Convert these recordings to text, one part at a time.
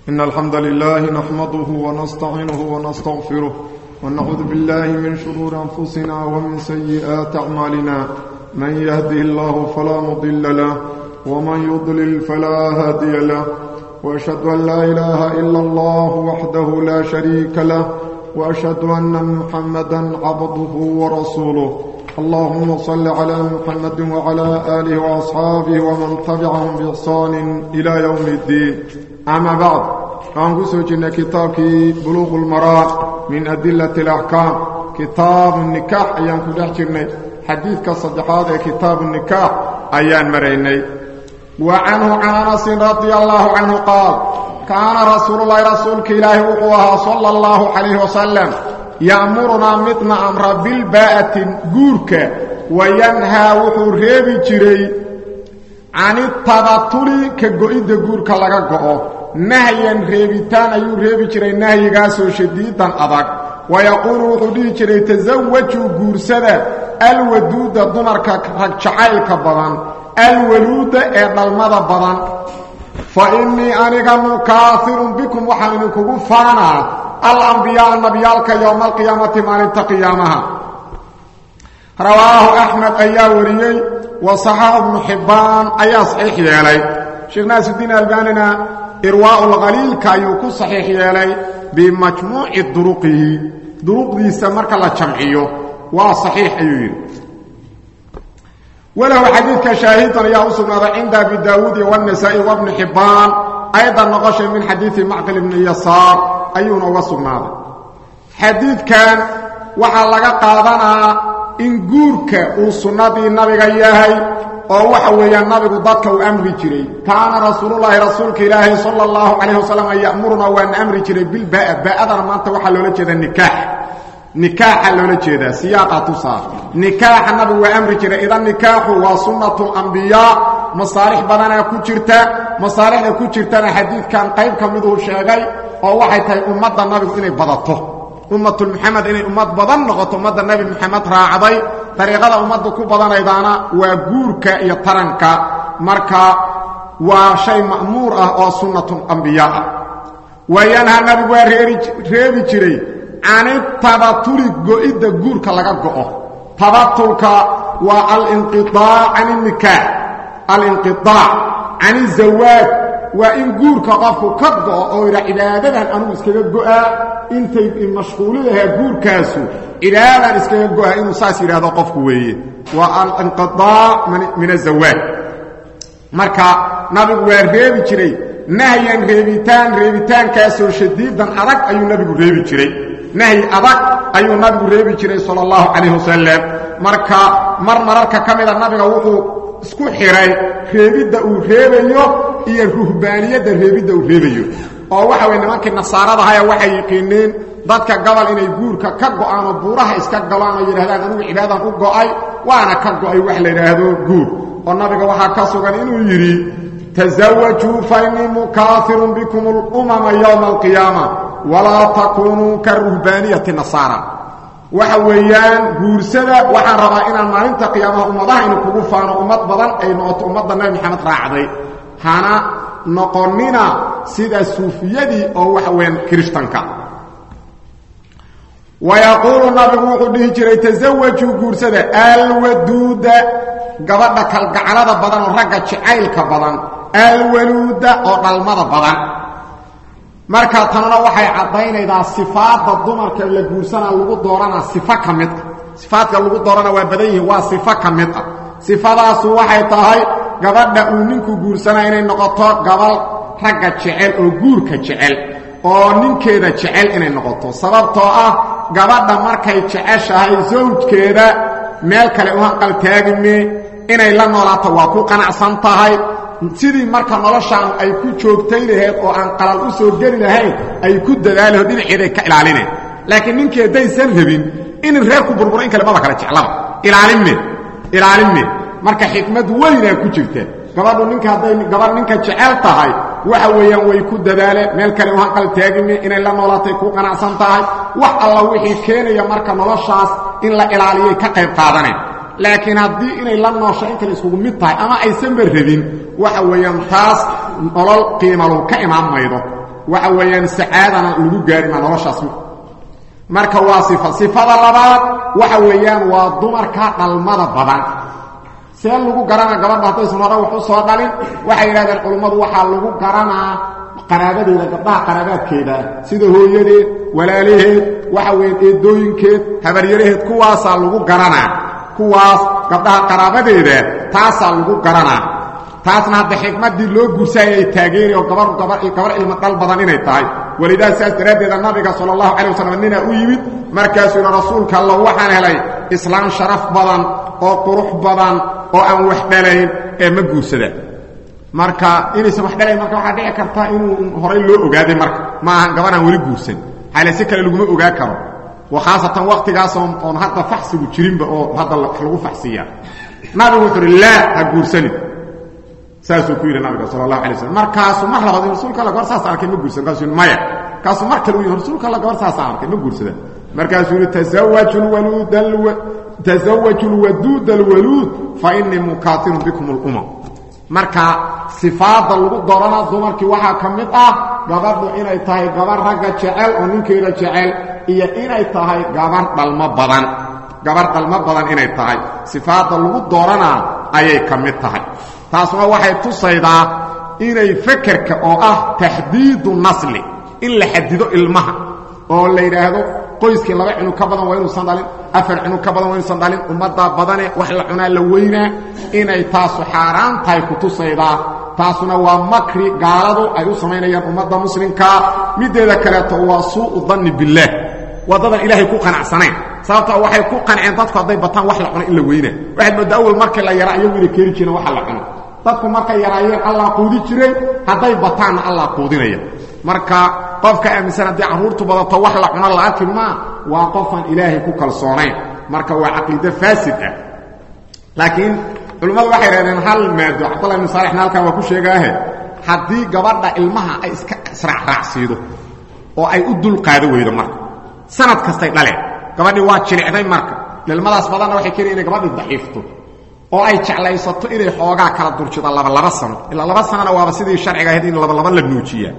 إن الحمد لله نحمده ونستعينه ونستغفره ونعوذ بالله من شرور أنفسنا ومن سيئات أعمالنا من يهده الله فلا مضل له ومن يضلل فلا هادي له وأشهد أن لا إله إلا الله وحده لا شريك له وأشهد أن محمدا عبده ورسوله اللهم صل على محمد وعلى آله وأصحابه ومن تبعهم بإحسان إلى يوم الدين أما بعد فأنقصوا جنة كتابك بلوغ المرام من أدلة الأحكام كتاب النكاح أيام كدح جرني حديث كالصدحات كتاب النكاح أيام مريني وعنه عن أنس رضي الله عنه قال كان رسول الله رسولك إلهي وقوها صلى الله عليه وسلم يأمرنا متنا أمر بالباءة جورك وينهى وحو ريبي جري عن التبطل كقوئد جورك لغا قوه نهيا ريبتان أيو ريبي جري نهي قاسو شديدا أضاك ويقول وحو دي جري تزوجوا جورسدا الودود دمرك رجعيلك بضان الولود إدلمد بضان فإني أنيق مكاثر بكم وحمنكم فانا الأنبياء النبيالك يوم القيامة مالنت قيامها رواه أحمد أيا وريي وصحاح ابن حبان أيا صحيح يالي شيخ ناس الدين الباننا إرواء الغليل كايوكو صحيح يالي بمجموع دروقه دروق دي سمرك الله جمعيه وصحيح أيوين وله حديث كشاهد يا أصبنا عند أبي داود والنسائي وابن حبان أيضا نقش من حديث معقل بن يسار ayuuna uga sugnaaday xadiidkan waxaa laga qaadanaa in guurka uu sunnadii nabiga yahay oo waxa weeyaan nabigu dadka uu amri jiray kaana rasuulullaahi rasuulka ilaahay sala allahu calayhi wasalam ya'murunaa waana amri jiray bilbaa'a baa'adana maanta waxaa loola jeedaa nikaax nikaaxa loola jeedaa siyaaqa tusaa nikaaxa nabigu waa amri jiray idan nikaaxu waa sunnatu ambiyaa masaalix badanaa ku jirta masaalixda ku jirtana xadiidkan qayb ka miduu sheegay oo waxay tahay ummadda nabigu inay badato ummatul muxamed inay ummad badan noqoto ummadda nebi moxamed raacday dariiqada ummadda ku badanaydaana waa guurka iyo taranka marka waa shay ma'muur ah oo sunnatun ambiyaa ah waayanha nabigu waa reebi jiray canitabatuli go'idda guurka laga go'o tabatulka waa alinqiaac can nikaax alinqiaac can izawaaj waa in guurka qofku ka go'o oo idha cibaadadan anugu iskaga go'aa intay mashquuli lahaa guurkaasu cibaadadan iskaga go'aa inuu saas yidhaahdo qofku weeye waa alinqiaac min azawaaj marka nabigu waa reebi jiray nahyan reebitaan reebitaankaasoo shadiidan adag ayuu nabigu reebi jiray nahyi adag ayuu nabigu reebi jiray sala allahu calayh wasalam marka mar mararka ka mida nabiga wuxuu isku xiray reebidda uu reebayo iyo ruhbaaniyadda reebidda uu reebayo oo waxa weye nimankii nasaaradahay waxay yiqiineen dadka gobol inay guurka ka go'aan oo buuraha iska galaan oo yidhahdaan anugu cibaadadan u go'ay waana ka go'ay wax la yidhaahdo guur oo nabiga waxaa ka sugan inuu yidhi tasawajuu fa innii mukaafirun bikum alumama yowma alqiyaama walaa takuunuu ka ruhbaaniyati nasaara waxa weeyaan guursada waxaan rabaa inaan maalinta qiyaamaha ummadaha inu kugu faano ummad badan ay noqoto ummadda nabi maxamed raacday hana noqonina sida suufiyadii oo waxa weeyaan kirishtanka wayaquulu nabigu wuxuu dhihi jiray tasawajuu guursada alwaduuda gabadha kalgaclada badan oo ragga jacaylka badan alwaluuda oo dhalmada badan marka tanuna waxay caddaynaydaa sifaadda dumarka la guursanaa lagu dooranaa sifo ka mid ah sifaadka lagu doorana waa badan yihiin waa sifo ka mid ah sifadaasu waxay tahay gabadha uu ninku guursanaa inay noqoto gabal ragga jecel oo guurka jecel oo ninkeeda jecel inay noqoto sababtoo ah gabadha markay jeceshahay sawjkeeda meel kale u hanqaltaagime inay la noolaato waa ku qanacsan tahay sidii marka noloshaan ay ku joogtay laheed oo aan qalal u soo geli lahayn ay ku dadaalaho dhinaceeday ka ilaalineen laakiin ninkii haddaysan rabin inin reerku burburo in kale maba kala jeclaba ilaalinme ilaalinme marka xikmad weynaa ku jirta gabadhu ninka hadday gabadh ninka jecel tahay waxa weeyaan way ku dadaaleen meel kale u hanqal taagime inay la noolaatay ku qanacsan tahay wax alla wixii keenaya marka noloshaas in la ilaaliyay ka qayb qaadaneen laakiin haddii inay la noosho in kale iskugu mid tahay ama aysanba rabin waxa weeyaan taas nolol qiimalu ka imaan maydo waxa weeyaan sacaadana lagu gaari maa noloshaas marka waa sifa sifada labaad waxa weeyaan waa dumarka dhalmada badan see lagu garanaa gabadha haddaysan hore wax u soo dhalin waxay yidhahdeen culummadu waxaa lagu garanaa qaraabadeeda gabdhaha qaraabaadkeeda sida hooyadeed walaalaheed waxa weyan eedooyinkeed habaryaraheed kuwaasaa lagu garanaa kuwaas gabdhaha qaraabadeeda taasaa lagu garanaa taasna hadda xikmaddii loo guursaayay ay taageeri oo gabar gabar gabar ilmo dhal badan inay tahay walidaas sidaas daraaddeeda nabiga sala allahu calay wasalam ninaa u yimid markaasuu yidhi rasuulka alla waxaan helay islaam sharaf badan oo qurux badan oo aan wax dhalayn ee ma guursada marka inaysan wax dhalayn marka waxaa dhici karta inuu horay loo ogaaday marka ma ahan gabaraan weli guursan xaale si kale laguma ogaa karo wa khaasatan wakhtigaas oon hadda faxsigu jirinba oo hadda wax lagu faxsiiyaa nabigu wuxuu uhi laa ha guursanin saasuu ku yidhi nabiga sala allahu alay slam markaasuu mar labaad rasuulka alla gabar saasa arkay ma guursan markaasuu maya kaasuu mar kale u yidhi rasuulka alla gabar saasa arkay ma guursada markaasuu yidhi tasawaju lwaluud tasawaju lwaduud alwaluud fa inii mukaatirun bikum alumam marka sifaadda lagu doorana dumarkii waxaa ka mid ah gabadhu inay tahay gabar ragga jecel oo ninkeeda jecel iyo inay tahay gabar dhalmo badan gabar dhalmo badan inay tahay sifaadda lagu dooranaa ayay ka mid tahay taasuna waxay tusaydaa inay fekerka oo ah taxdiidu nasli in la xadido ilmaha oo la yidhaahdo qoyskii laba cunug ka badan waa inuusan dhalin afar cunug ka badan waa inuusan dhalin ummaddaa badane wax la cunaa la weynaa inay taasu xaaraan tahay ku tusaydaa taasuna waa makri gaaladu ay u samaynayaan ummadda muslimkaa middeeda kaleeto waa suu'u danni billaah waddadan ilaahay ku qanacsanayn sababtoo waxay ku qanceen dadku hadday bataan wax la cuno in la weynaa waxaad mooddaa awal markii la yaraa iyagu inay keeni jireen waxa la cuno dadku markay yaraayeen allah quudi jiray hadday bataanna allah quudinaya marka qofka aaminsan haddii carruurtu badato wax la cuno la arki maa waa qofaan ilaahay ku kalsoonayn marka waa caqiide faasid ah laakiin culimmadu waxay dhahdeen hal maado cabdullah ibnu saalixna halkan waa ku sheegaahe haddii gabadha ilmaha ay iska israacraacsiido oo ay u dulqaado weydo marka sanad kastay dhaleen gabadhii waa jilicday marka ilmadaas badanna waxay keenaya inay gabadhii daciifto oo ay jeclaysato inay xoogaa kala durjido labalaba sano ilaa laba sanona waaba sidii sharciga ahayd in labalaba la nuujiyaa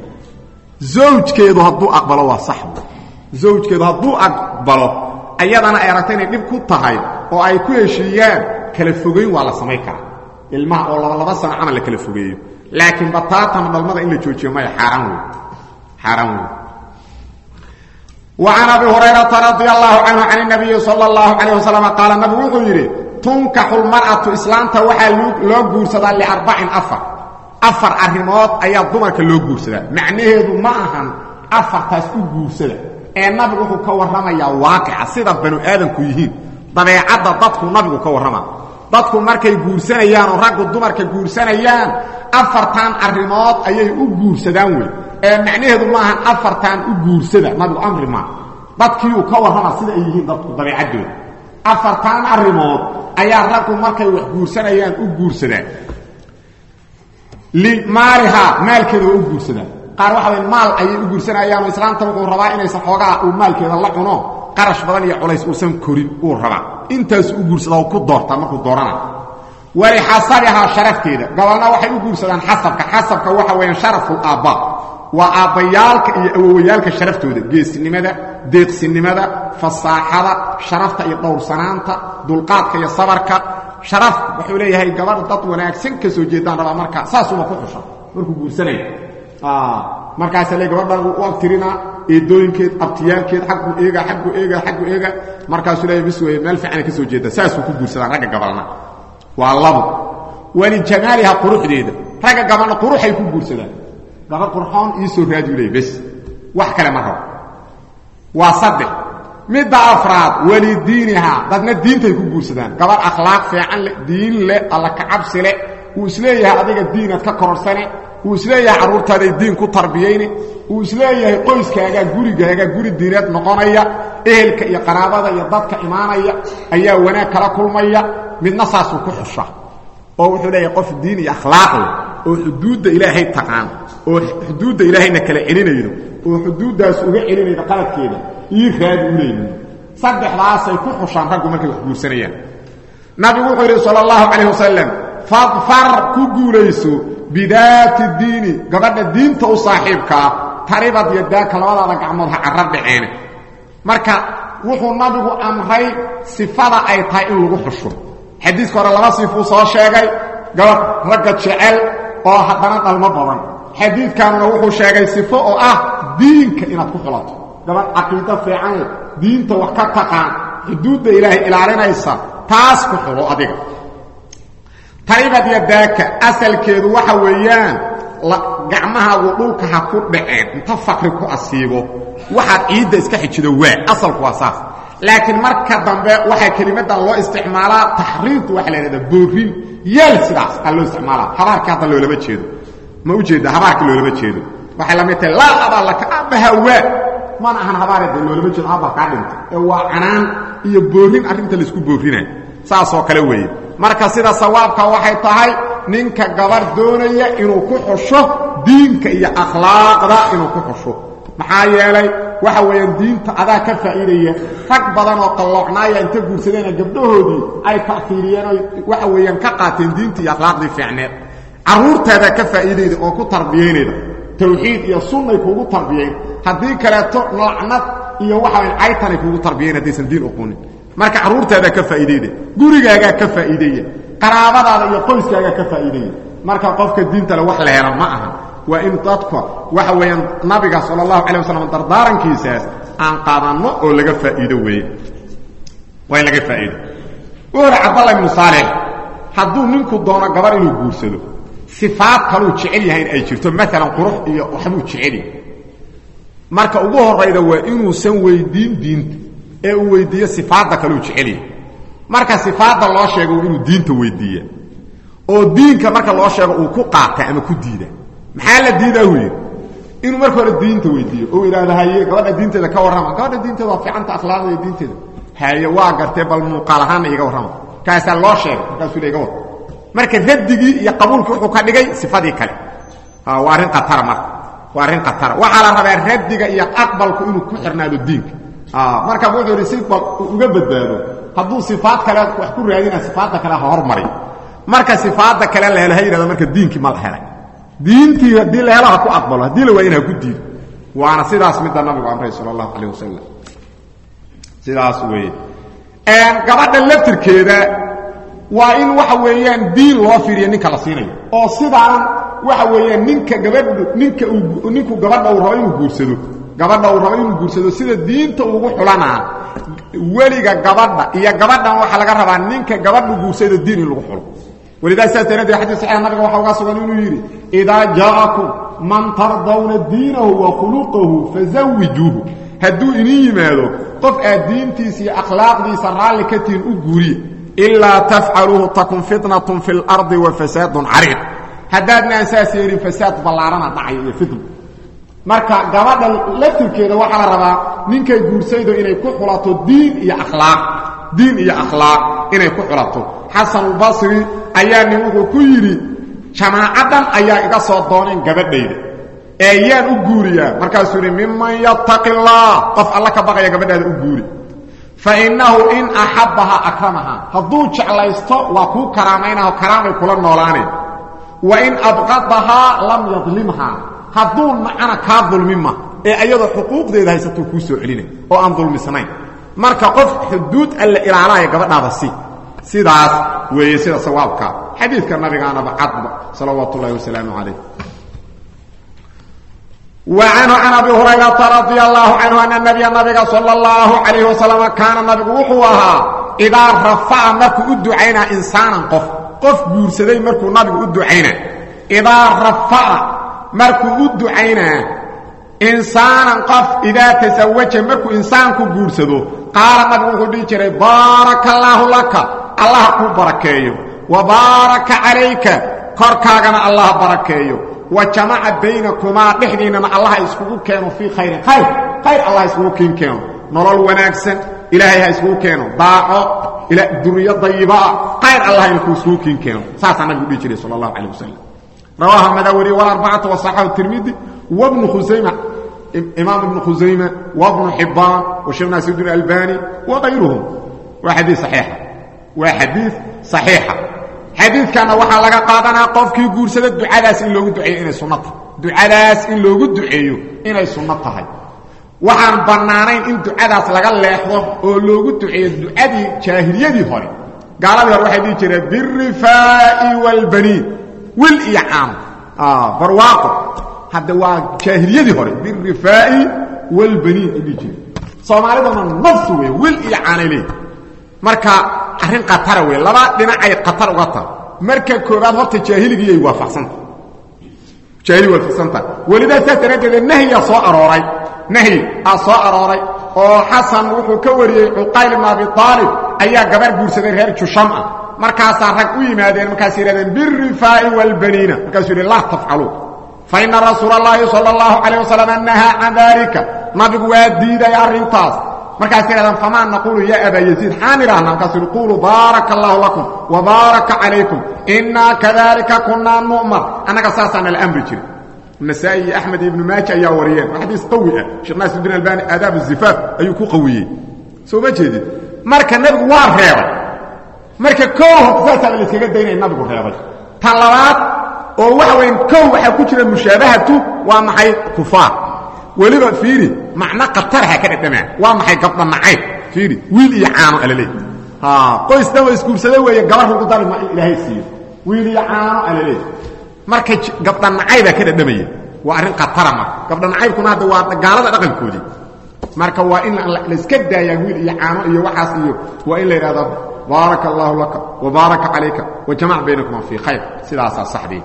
zawjkeedu hadduu aqbalo waa sax zawjkeedu hadduu aqbalo ayadana ay aragto inay dhib ku tahay oo ay ku heshiiyaan kala fogeyn waa la samayn karaa ilmaha oo labalaba sano camal la kala fogeeyo laakiin bataatama dhalmada in la joojiyo maya xaaraan wey xaaraan wey وعن أبي هريرة رضي الله عنه عن النبي صلى الله عليه وسلم قال النبي وحو يري تنكح المرأة إسلامتا وحا لو قورسدا لأربع أفر أفر أرموت أي الضمرك لو قورسدا معنيه ما أهن أفر تاسكو قورسدا النبي وحو كورما يا واقع سيدا بنو آدم كيهين طبيعة ضدكو النبي كورما dadku markay guursanayaan oo raggu dumarka guursanayaan afartan arrimood ayay u guursadaan wey ee macnaheedu maahan afartan u guursada nabigu amri maa dadkiiuu ka warrama sida ay yihiin dadku dabeecaddooda afartan arrimood ayaa raggu markay wax guursanayaan u guursadaan limaalihaa maalkeeda waa u guursadaan qaar waxa way maal ayay u guursanayaanoo islaamta wuxuu rabaa inaysan xoogaa uu maalkeeda la cuno qarash badan iyo culays uusan korin uu rabaa intaas u guursada oo ku doortaa markuu doorana walixasabihaa sharafteeda gobolna waxay u guursadaan xasabka xasabka waxa weeyaan sharaful aabba waa aabbayaalka iyo awowayaalka sharaftooda geesinimada deeqsinimada fasaaxada sharafta iyo dhowrsanaanta dulqaadka iyo sabarka sharaf wuxuu leeyahay gabadh dad wanaagsan ka soo jeedaan rabaa marka saasuba ku xusha markuu guursanaya markaasa le gabadhan u abtirinaa eedooyinkeed abtiyaalkeed aggu eega aggu eega aggu eega markaasuu leeya bis wey meel fiicana ka soo jeeda saasuu ku guursadaan ragga gabalna waa labo walijamaaliha quruxdeeda ragga gabalna quruxay ku guursadaan gabadh qurxoon iisoo raadiyu leey bes wax kale ma rabo waa saddex midda afraad walidiinihaa dadna diintay ku guursadaan gabadh akhlaaq fiican leh diin leh alla kacabsi leh uu isleeyahay adiga diinaad ka kororsane uu isleeyahay carruurtaaday diin ku tarbiyayni uu isleeyahay qoyskaagaa gurigaaga guri diineed noqonaya ehelka iyo qaraabada iyo dadka imaanaya ayaa wanaag kala kulmaya midna saasuu ku xusha oo wuxuu leeyahay qof diin iyo akhlaaq leh oo xuduudda ilaahay taqaan oo xuduudda ilaahayna kala celinaydo oo xuduuddaas uga celinayda qaladkeeda ii raadi u leeyihin saddexdaasay ku xushaan raggu markay wax guursanayaan nabigu wuxuu yidhi sala allahu calayh wasalam fadfar ku guulayso bidaati diini gabadha diinta u saaxiibkaa taribad yadaaka labadaada gacmood ha carab dhaceene marka wuxuu nabigu amray sifada ay tahay in lagu xusho xadiiska hore laba sifuu soo sheegay gabadh ragga jecel oo haddana dhalmo badan xadiidkanuna wuxuu sheegay sifo oo ah diinka inaad ku xulato gabadh caqiido fiican leh diinta wax ka taqaan xuduudda ilaahay ilaalinaysa taas ku xulo adiga taribad yadaaka asalkeedu waxa weeyaan gacmahaagu dhulka ha ku dhaceen inta fakri ku asiibo waxaad ciidda iska xijido waa asalku waa saas laakiin marka dambe waxaa kelimadan loo isticmaalaa taxriirtu waxa la yidhahdaa boorin yeel sidaas aa loo isticmaalaa habaarka hadda loolama jeedo ma u jeeda habaarka loolama jeedo waxay la mid tahay laa abaa laka abaha waa mana ahan habaarade loolama jeedo abaa kaa dhintay ee waa canaan iyo boorin arrinta laisku boorinayo saasoo kale weeye marka sida sawaabka waxay tahay ninka gabar doonaya inuu ku xusho diinka iyo akhlaaqda inuu ku xusho maxaa yeelay waxa weeyaan diinta adaa ka faa'iidaya rag badan oo qalloocnaaya inta guursadeena gabdhahoodii ay ta'fiiriyeen oo waxa weeyaan ka qaateen diinta iyo akhlaaqdii fiicneed carruurtaadaa ka faa'iidayda oo ku tarbiyaynayda tawxiid iyo sunnay kuugu tarbiyayn haddii kaleeto lacnad iyo waxa weyan caytanay kuugu tarbiyayn haddaysan diin uqunin marka carruurtaadaa ka faa'iidayda gurigaagaa ka faa'iideeya qaraabadaada iyo qoyskaagaa ka faa'iideeya marka qofka diinta le wax la hela ma aha waa in dadka waxa weeyaan nabiga sala allahu calay wasalam dardaarankiisaas aan qaadanno oo laga faa'iido weeye waa in laga faa'iido wuxuuhi cabdallah ibnu saalix hadduu ninku doono gabar inuu guursado sifaad kaluu jecel yahay in ay jirto maalan qurux iyo waxbuu jecelyahay marka ugu horayda waa inuusan weydiin diinta ee uu weydiiyo sifaadda kaluu jecelyahay marka sifaadda loo sheego waa inuu diinta weydiiya oo diinka marka loo sheego uu ku qaata ama ku diida maxaa la diidaa uu yidhi inuu marka hore diinta weydiiyo oo idhaahdo haye gabadha diinteeda ka warrama gabadha diinteeda waa fiicanta akhlaaqda iyo diinteeda haye waa gartee bal muuqaal ahaanna iga warrama kaasaa loo sheegay markaasuu iga war marka radigii iyo qabuulkii wuxuu ka dhigay sifadii kale waa arrin khatara marka waa arrin khatara waxaa la rabaa radiga iyo aqbalku inuu ku xirnaado diinka marka wuxuu yidhi si bal uga badbaado hadduu sifaad kale wax ku raadina sifaadda kale ha hormari marka sifaadda kale la helo ha yidhahdo marka diinkii ma la helay diintii haddii la helo ha ku aqbalo haddii la waayin ha ku diido waana sidaas midda nabigu amray sala allahu calayh wasalam sidaas weeye gabadha laftirkeeda waa in waxa weeyaan diin loo fiiriyo ninka la siinayo oo sidaan waxa weeyaan ninka gabadhu ninka uu ninku gabadha uu rabo inuu guursado gabadha uu rabo inuu guursado sida diinta ugu xulanaa weliga gabadha iyo gabadhan waxaa laga rabaa ninka gabadhu guursado diin in lagu xulo walidaas saas daraaddeed xadiis saxiix nabiga waxa uga sugan inuu yidhi idaa jaa'akum man tardawna diinahu wa khuluqahu fazawijuuhu hadduu idin yimaado qof aad diintiisa iyo akhlaaqdiisa raalli ka tihin u guuriye ilaa tafcaluuhu takun fitnatun fi lardi wa fasaadun cariiq haddaadnaan saas yeelin fasaad ballaarana dhacayo iyo fitna marka gabadha laftirkeeda waxaa la rabaa ninkay guursaydo inay ku xulato diin iyo akhlaaq diin iyo akhlaaq inay ku xulato xasanulbasri ayaa nin wuxuu ku yidhi jamaacadan ayaa iga soo dooneen gabadhayda ee yaan u guuriyaa markaasuu yidhi miman yattaqi allah qof alla ka baqaya gabadhaada u guuri fa innahu in axabbaha akramaha hadduu jeclaysto waa kuu karaamaynaho karaamay kula noolaaneen wa in abqadahaa lam yadlimhaa hadduu nacana kaa dulmima ee ayadoo xuquuqdeeda haysatuu kuu soo celinay oo aan dulmisnayn marka qof xuduud alla ilaalaya gabadhaada si sidaas weeye sida sawaabkaa xadiidka nabigaanaba cadba salawaatu ullahi wasalaamu calayh وعنه عن أبي هريرة رضي الله عنه أن النبي النبي صلى الله عليه وسلم كان النبي وحوها إذا رفع مركو أدعينا إنسانا قف قف بورسدي مركو النبي أدعينا إذا رفع مركو أدعينا إنسانا قف إذا تزوج مركو إنسان كو بورسدو قال النبي وحوه بارك الله لك الله كو بركيه وبارك عليك كركاغنا الله بركيه وجمع بينكما دحديننا الله اسكو كانوا في خير خير خير الله اسكو كين كانوا نولل وناغسن الهي اسكو كانوا باقو الى ذريه طيبه خير الله اسكو كين كانوا ساسا نبي دي صلى الله عليه وسلم رواه مدوري والاربعه وصححه الترمذي وابن خزيمه امام ابن خزيمه وابن حبان وشيخ ناصر الدين الالباني وغيرهم وحديث صحيح وحديث صحيحه xadiidkana waxaa laga qaadanaa qofkii guursada ducadaas in loogu duceeyo inay sunnata ducadaas in loogu duceeyo inay sunno tahay waxaan bannaanayn in ducadaas laga leexdo oo loogu duceeyo ducadii jaahiliyadii hore gaaladii hore waxay dhihi jireen birifaa'i waalbaniin wil iyo caano barwaaqo hadda waa jaahiliyadii hore birifaa'i waalbaniin ay dhihi jireen soomaalidana nafsu wey wil iyo caanay leeyi marka arrin khatara wey laba dhinacay khatar uga taha marka koobaad horta jaahiligiiyay waafaqsanta jaahili waafaqsanta welidaa saas daraaddeed nahyaa soo arooray nahyi aa soo arooray oo xasan wuxuu ka wariyey cuqayl ibn abi aalib ayaa gabar guursaday reer jusham ah markaasaa rag u yimaadeen markaasay yidhahdeen birifaa'i waalbaniina markaasuu yidhi laa tafcaluu fa ina rasuula اllaahi salى اllahu calayh wasalam nahaa can dalika nabigu waa diiday arrintaas markaasay yidhahdeen famaa naqulu ya abaa yaziid xaan idhaahna markaasuu yidhi quluu baaraka allahu lakum wabaaraka calaykum inaa kadalika kunaa nu'mar annaga saasaana la amri jiray nasaa-i iyo axmed iyo ibnu maaja ayaa wariyeen waa xadiis qawi ah sheekh naasirudin albani aadaab zifaaf ayuu ku qawiyey soo ma jeedid marka nebigu waa reebay marka kow horta saasaaba la iskaga daynaya nabigu reebay tan labaad oo waxa weyn kow waxaa ku jira mushaabahatu waa maxay kufaar weliba fiiri macno khatarha ka dhadhamaa waa maxay gabdha nacayb fiiri wiil iyo caano alaleey qoys dhan wa isguursada weeye gabar lagu dari ma in ilaahay siiyo wiil iyo caano alaleey marka gabdha nacaybaa ka dhadhamaya waa arrin khatara marka gabdha nacaybkuna hadda waa gaalada dhaqankoodii marka waa in layska daayaa wiil iyo caano iyo waxaas iyo waa in la yidhahdo baaraka allaahu laka wabaaraka calayka wajamac baynakuma fii khayr sidaasaa saxdii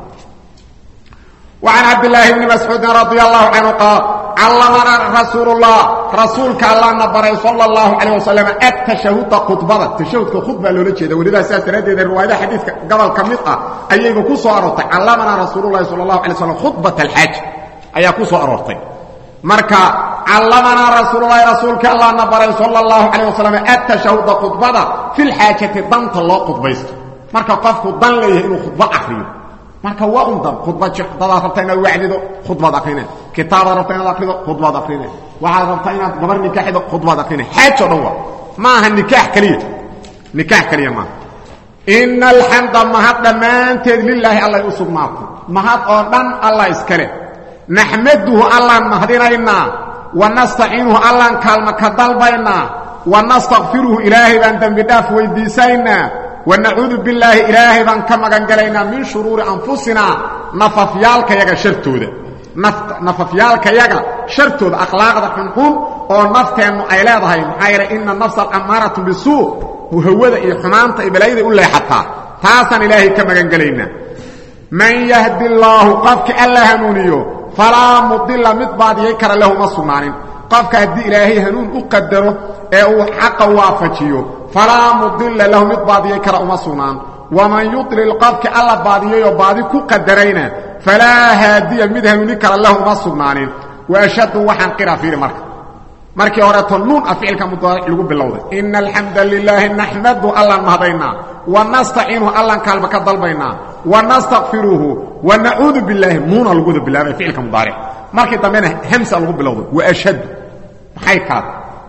وعن عبد الله بن مسعود رضي الله عنه قال علمنا رسول الله رسولك الله نبري صلى الله عليه وسلم التشهد خطبه التشهد خطبه لولا jeeda waliba saas radeeda riwaayada xadiiska gabal kamid ah ayaga ku soo arortay علمنا رسول الله صلى الله عليه وسلم خطبه الحج ayaa ku soo arortay marka علمنا رسول الله رسولك الله نبري صلى الله عليه وسلم التشهد خطبه في الحاجه دنت loo khudbaysto marka qofku dan leeyahay inuu khudba akhriyo marka waa un dan khudbad dadaad rabta inaad wacdido khudbaad akrine kitaabaad rabta inaad akrido khudbaad akrine waxaad rabtaa inaad gabar nikaaxido khudbaad akrine xaajoo dhan waa ma aha nikaax keliya nikaax keliya maaha ina alxamda mahad dhammaanteed lilaahi allay u sugnaatay mahad oo dhan allah iskale naxmaduhu allaan mahdinaynaa wa nastaciinuhu allaan kaalma ka dalbaynaa wa nastakfiruhu ilaahay baan dembi dhaaf weydiisaynaa wanacuudu billaahi ilaahay baan ka magan galaynaa min shuruuri anfusinaa nafafyaalkayaga shartooda nafafyaalkayaga shartooda akhlaaqda xunxun oo nafteennu ay leedahay maxaa yeele ina nafsa alamaaratu bisuu hawada iyo xumaanta iyo balaayaday u leexataa taasaan ilaahay ka magan gelaynaa man yahdi allaahu qofka alla hanuuniyo falaa mudila mid baadiyay kara lahu ma sugnaanin qofka haddii ilaahay hanuun u qadaro ee uu xaqa waafajiyo falaa mudila lahu mid baadiyay kara uma sugnaan waman yudlil qofki alla baadiyayoo baadi ku qadarayna falaa haadiya mid hanuuni kara lahu uma sugnaanin waashhadu waxaan qira fiiri marka markii horeeto nuun a ficilka mudaaric lagu bilowday ina alxamda lilaahi naxmadu allaan mahdaynaa wa nastaciinuhu allaan kaalma ka dalbaynaa wa nastakfiruhu wa nacuudu billaahi nuuna lagu wada bilaabay ficilka mudaaric markii dambena hamsa lagu bilowday waashhadu maxay kaad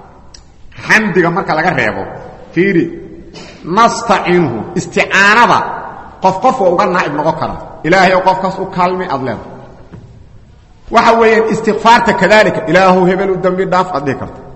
xamdiga marka laga reebo fiiri nastaciinuhu isticaanada qof qof waa uga naa'ib noqon kara ilaahay oo qofkaas u kaalmi aad leedahay waxa weeyaan istikfaarta kadalika ilaahu hebel u dambi dhaaf aad dhihi karta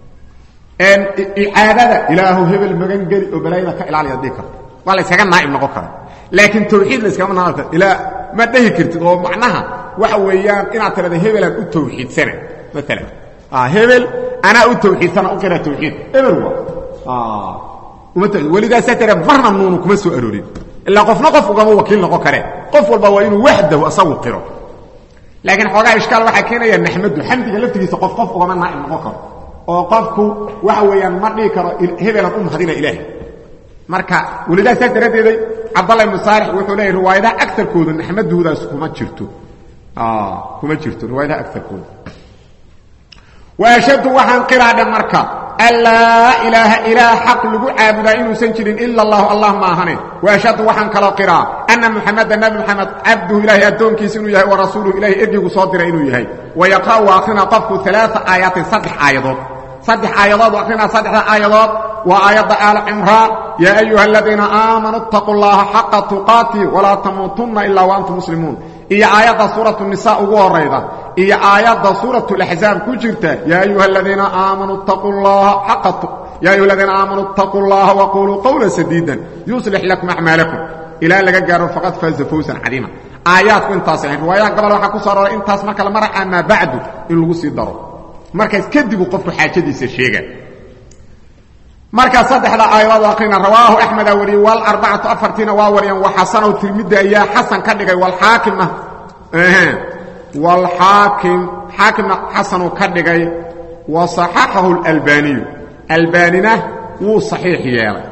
icaadada ilaahu hebel magan geli oo balaayada ka ilaali aad dhihi karta waa la yskaga naa'ib noqon kara laakiin tawxiid la yskama naaqi karo ilaa ma dhehi kartid oo macnaha waxa weeyaan inaad tirahda hebelaan u tawxiidsana maalan hebel anaa u tawxiidsana u qira tawxiid hebel waa weligaasaa tare marna nuunu kuma soo aroorin ilaa qofna qof ugama wakiil noqon kare qof walba waa inuu waxdahu asagu qiro laakiin xoogaa ishkaal waxaa keenaya naxmadu xamdiga laftigiisa qof qof ugama naa'ib noqon karo oo qofku waxa weeyaan ma dhihi karo hebelan u mahadina ilaahay marka welidaa saas daraaddeeday cabdalla ibnu saalix wuxuu leeyahy riwaayadaha agarkooda naxmaduudaas kuma jirto kuma jirto riwaayadaha agarkooda waashhadu waxaan qiraadhe marka anlaa ilaaha ilaah xaq lagu caabudaa inuusan jirin ila allahu allah ma ahane waashhadu waxaan kaloo qiraa anna muxameda nabi moxamed cabduhu ilaahay addoonkiisa inuu yahay wa rasuuluhu ilahay ergigu soo diray inuu yahay wayaqra'u akhrina qofku alaaa aayaatin saddex aayadood saddex aayadood akhrina saddexda aayadood waa aayadda aal cimraan yaa ayuha aladiina aamanuu اtaquu llaha xaqa tuqaati walaa tamuutunna ilaa waantum muslimuun iyo aayadda suuratu nisa ugu horayda iyo aayadda suuratu laxzaab ku jirta yaa ayuha aladiina aamanuu ttaquu llaha xaqa ya ayuha aladiina aamanuu اtaquu اllaha waquluu qawla sadiida yuslix lakum acmaalakum ilaa laga gaaro faqad faaza fawsan cadiima aayaadku intaas ahayn riwaayaha gobol waxaa ku soo aroray intaas marka la mara amaa bacdu in lagu sii daro markaas kadibuu qofku xaajadiisa sheega markaa saddexda aayadood akrina rawaahu axmeda wariyey walarbacatu afartiina waa wariyeen waxasanow tirmidi ayaa xasan ka dhigay walxaakimna walxaakim xaakimna xasanuu ka dhigay wa صaxaxahu اlalbaaniyu albaanina wuu صaxiix yeelay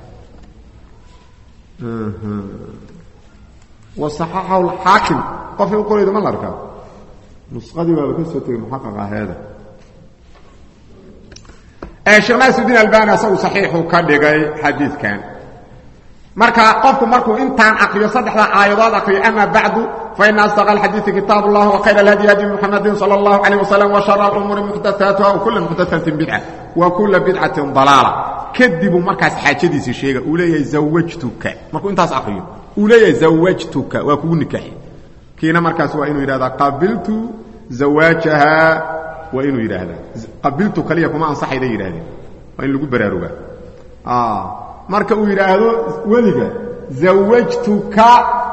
wa صaxaxahu اxaakim qofkii u qorayda ma la arkaa nusqadii waaba ka soo tegey muxaqaq aheeda sheekh naasirudiin albani asagu saxiixuu ka dhigay xadiidkan marka qofku markuu intaan akriyo saddexda aayadood akriyo ama bacdu faina asdaq alxadiidi kitaab اllah wkhayr alhadyi hadi muxamadi salى اllahu عalيه waslm wshar اlumuuri muxdathaatuha wkula muxdathatin bidca wa kula bidcatin dalaala kadibuu markaas xaajadiisii sheega uu leeyahay zawajtuka markuu intaas akriyo uu leeyahay zawajtuka waa kugu nikaaxi kiina markaas waa inuu yidhahdaa qabiltu zawaajaha waa inuu yidhaahdaa qabiltu kaliya kuma ansaxayda yidhahdeen waa in lagu baraarugaa marka uu yidhaahdo weliga zawajtuka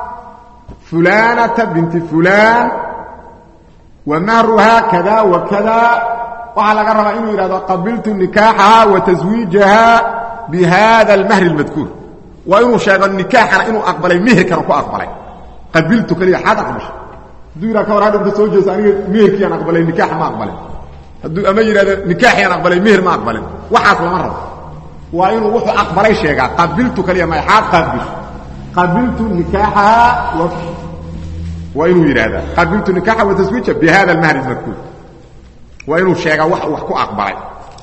fulanata binti fulan wa mahruhaa kada wa kada waxaa laga rabaa inuu yidhahdo qabiltu nikaaxaha wa taswiijaha bi hada almahri اlmadkuur waa inuu sheego nikaaxana inuu aqbalay meherkana ku aqbalay qabiltu kaliya xaad aqbasha hadduu yidhah ka war hadhanta soo jeeso aniga meherkiiaan aqbalay nikaax ma aqbalin hadduu ama yidhahdo nikaaxiyaan aqbalay meher ma aqbalin waxaas lama rabo waa inuu wuxuu aqbalay sheegaa qabiltu kaliya ma xaad qaabish qabiltu nikaaxaha waa inuu yidhaahdaa qabiltu nikaaxa wa taswiija bi hada almahri اlmadkuur waa inuu sheegaa wax wax ku aqbalay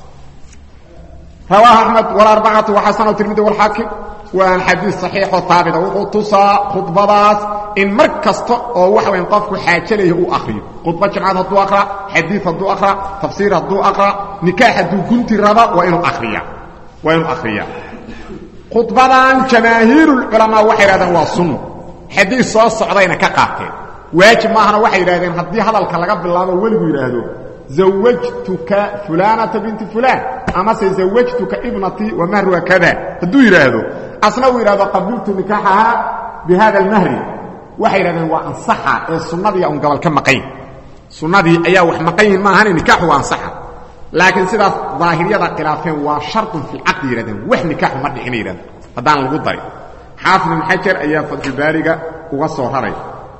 rawaahu axmed walarbacatu waxasano tirmidi walxaakim waa xadiis saxiixoo taabita wuxuu tusaa khudbadaas in mar kasta oo waxa weyn qofku xaajalaya uu akriyo khudba jimcad hadduu aqra xadiid hadduu aqra tafsiir hadduu aqra nikaax hadduu gunti raba waa inuu akriya waa inuu akhriyaa khudbadan jamaahiirulculamaa waxay yidhahdeen waa sunno xadiis soo socdayna ka qaateen waajib maahana waxay yidhahdeen haddii hadalka laga bilaabo weligu yidhaahdo zawajtuka fulanata binti fulan amase zawajtuka ibnatii wa mahruha kada hadduu yidhaahdo asna uu yidhahdo qabiltu nikaaxaha bi hada almahri waxay yidhahdeen waa ansaxa ee sunnadii un gobol ka maqayn sunnadii ayaa wax maqan yihin maahane nikaaxu waa ansaxa laakiin sidaas daahiriyada khilaafeen waa sharطun fi lcaqdi yihahdeen wax nikaaxu ma dhixina yidhahdeen haddaan lagu darin xaafid ibn xajar ayaa fatxulbaariga uga soo raray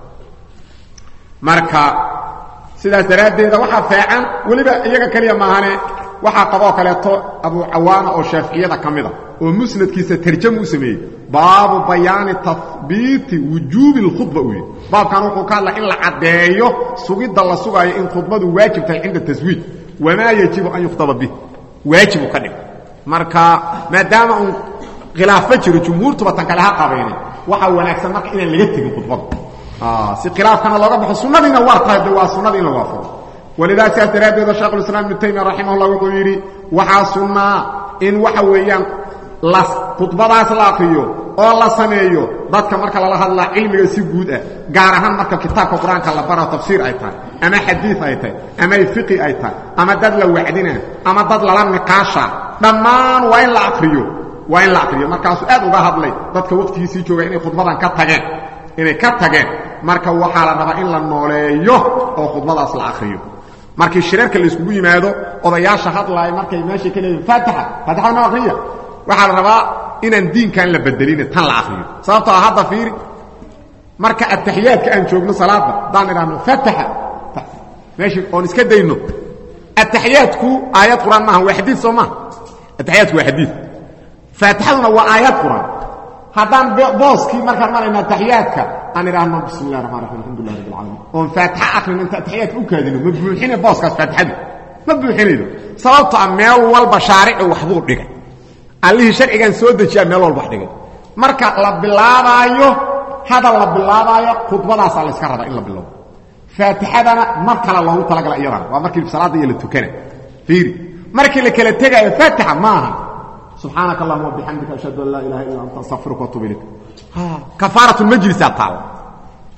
marka sidaas daraaddeeda waxaa feecan weliba iyaga keliya maahane waxaa qaboo kaleeto abu cawaana oo shaaficiyada ka mida oo musnadkiisa tarjamu u sameeyey baabu bayaani tahbiiti wujuubi اlkhudba uu yidhi baabkan wuxuu ka hadla in la caddeeyo sugidda la sugaayo in khudbadu waajib tahay cinda taswiij wamaa yajibu an yukhtaba bih waajibu ka dhig marka maadaama uun khilaafba jiro jumhuurtuba tan kale ha qabayne waxaa wanaagsan marka inaan laga tegin khudbada si khilaafkana looga baxo sunnadiina waa tahay de waa sunnada in la waafaqo walidaa sidaas daraaddeeda sheekhulislaam ibnu taymiya raximahullah wuxuu yidhi waxaa sunnaa in waxa weeyaan la khudbadaas la akriyo oo la sameeyo dadka marka lala hadlaa cilmiga si guud ah gaar ahaan marka kitaabka qur-aanka la baro tafsiir ay tahay ama xadiid ay tahay ama fiqi ay tahay ama dad la wacdina ama dad lala niqaasha dhammaan waa in la akriyo waa in la akriyo markaasuu aad uga hadlay dadka waqtigiisii jooga inay khudbadan ka tageen inay ka tageen marka waxaa la rabaa in la nooleeyo oo khudbadaas la akriyo markii shirarka la iskugu yimaado odayaasha hadlaaya markay meesha ka leeyihin faatixa faatixada noo akriya waxaa la rabaa inaan diinkan la bedelin tan la akriyo sababtoo ah hadda fiiri marka ataxiyaadka aan joogno salaada haddaan idhaahno faataxa meeshii oon iska dayno ataxiyaadku aayad qur-aan maaha waa xadiid soo maaha ataxiyaadku waa xadiid faatixaduna waa aayad qur-aan haddaan booskii markaan marayna ataxiyaadka aan idhaahno bismi illahi raxmaan raxim alxamdulilah rabbi alcaalamiin oon faatixa akrino inta ataxiyaadka u kaadino ma buuxine booskaas faatixadu ma buuxinaydo sababto ah meel walba shaarici waxbuu dhigay allihii sharcigan soo dejiyaa meel walba wax dhigay marka la bilaabaayo hadal la bilaabaayo khudbadaasaa layska rabaa in la bilowdo faatixadana mar kale loogu talagala iyadana waa markii salaadda iyo la tukana fiiri markii la kala tegaayo faatixa ma aha subxaanaka allahuma wabixamdika ashhadu an laa ilaha illa anta astaqfiruka watuub ilayk kafaarat lmajlisaa taalla hadda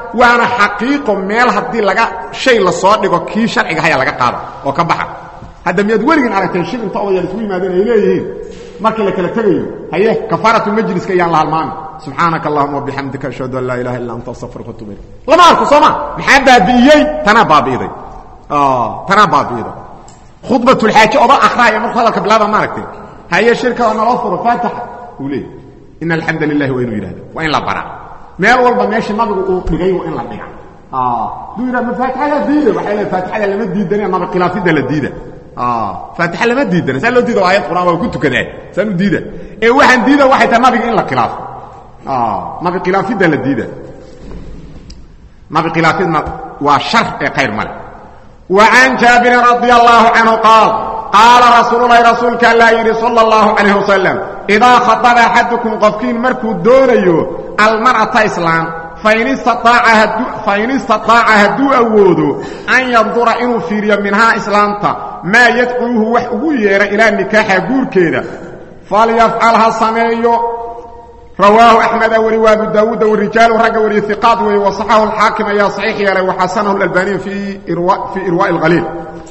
waana xaqiiqo meel haddii laga shay la soo dhigo kii sharciga haya laga qaada oo ka baxa hadda miyaad weligin aragteen shil inta odayal isku yimaadeen ay leeyihiin markii la kala tegayo haye kafaaratu majliska iyaan la halmaami subxaanaka allahuma wabixamdika ashhadu an laa ilaha illa anta astaqfiruka watuub ilayk lama arko sooma maxaa baabi'iyey tanaa baabi'iday tanaa baabi'iday khudbatulxaaje oda akhraaya markuu hadalka bilaaba ma aragteen haye shirka oo naloo furo faataxa uu leeyahy ina alxamda lilahi waa inuu yidhahdo waa in la baraa meel walba meeshii nabigu uu dhigay waa in la dhiga duu yidhah ma faatixada diida waxay leeay faatixada lama diidane nabi khilaafidda la diida faatixa lama diidana saa loo diida aayad quraan waa ku tukadaan saan u diida ee waxaan diida waxay tahay nabiga in la khilaafo nabi khilaafidda la diida nabi khilaafidna waa shar ee khayr male wa can jaabirin radia allaahu canhu qaal qaala rasuululahi rasuulka allaa yidhi sala allahu calayh wasalam idaa khadaba axadukum qofkiin markuu doonayo almar'ata islaam fain istaaaca hadduu awoodo an yandura inuu fiiriyo minhaa islaamta maa yadcuuhu wax ugu yeedha ilaa nikaaxa guurkeeda falyafcal ha sameeyo rawaahu axmeda weli wa abu daawuuda warijaalu ragga wariye iqaad weeye wasaxahu alxaakim ayaa saxiix yeelay waxasanahu lalbaniyu fii irwaa'i اlhaliil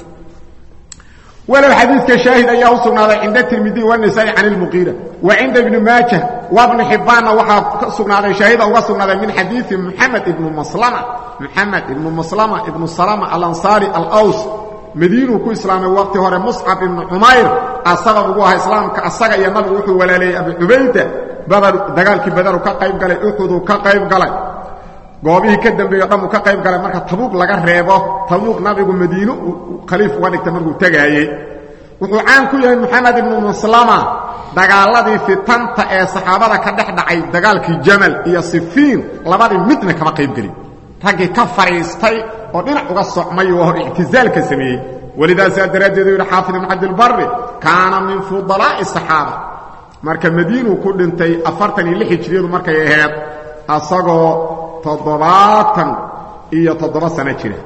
walow xadiidka shaahid ayaa u sugnaaday cinda tirmidiy wanisaai can ilmuqiira wa cinda ibni maajah wa bni xibbaanna waxaa ka sugnaaday shaahida uga sugnaaday min xadiidi muxamed ibnu maslama muxamed ibnu maslama ibnu salama alansaari alaws madiinuu ku islaamay waqti hore muscab ibnu cumayr asabab ugu ahaa islaamka asaga iyo nabigu wuxuu walaaleeyey abu cubayda badar dagaalkii badaru ka qayb galay uxuduu ka qayb galay goobihii ka dambeeyo dhan uu ka qayb galay marka tabuuq laga reebo tabuuq nabigu madiino khaliif uga dhigta markuu tegaayey wuxuu caan ku yahay moxamed ibnu muslama dagaaladii fitanta ee saxaabada ka dhex dhacay dagaalkii jamal iyo sifiin labadii midna kama qayb gelin raggii ka fadhiistay oo dhinac uga socmay oo hor ictizaalka sameeyey walidaasaa daraaddeed u yidhi xaafid ibnu cabdilbari kaana min fudalaa'i saxaaba marka madiinuu ku dhintay afartan iyo lix hijriyadu markay ahayd asagoo toddobaatan iyo toddoba sano jira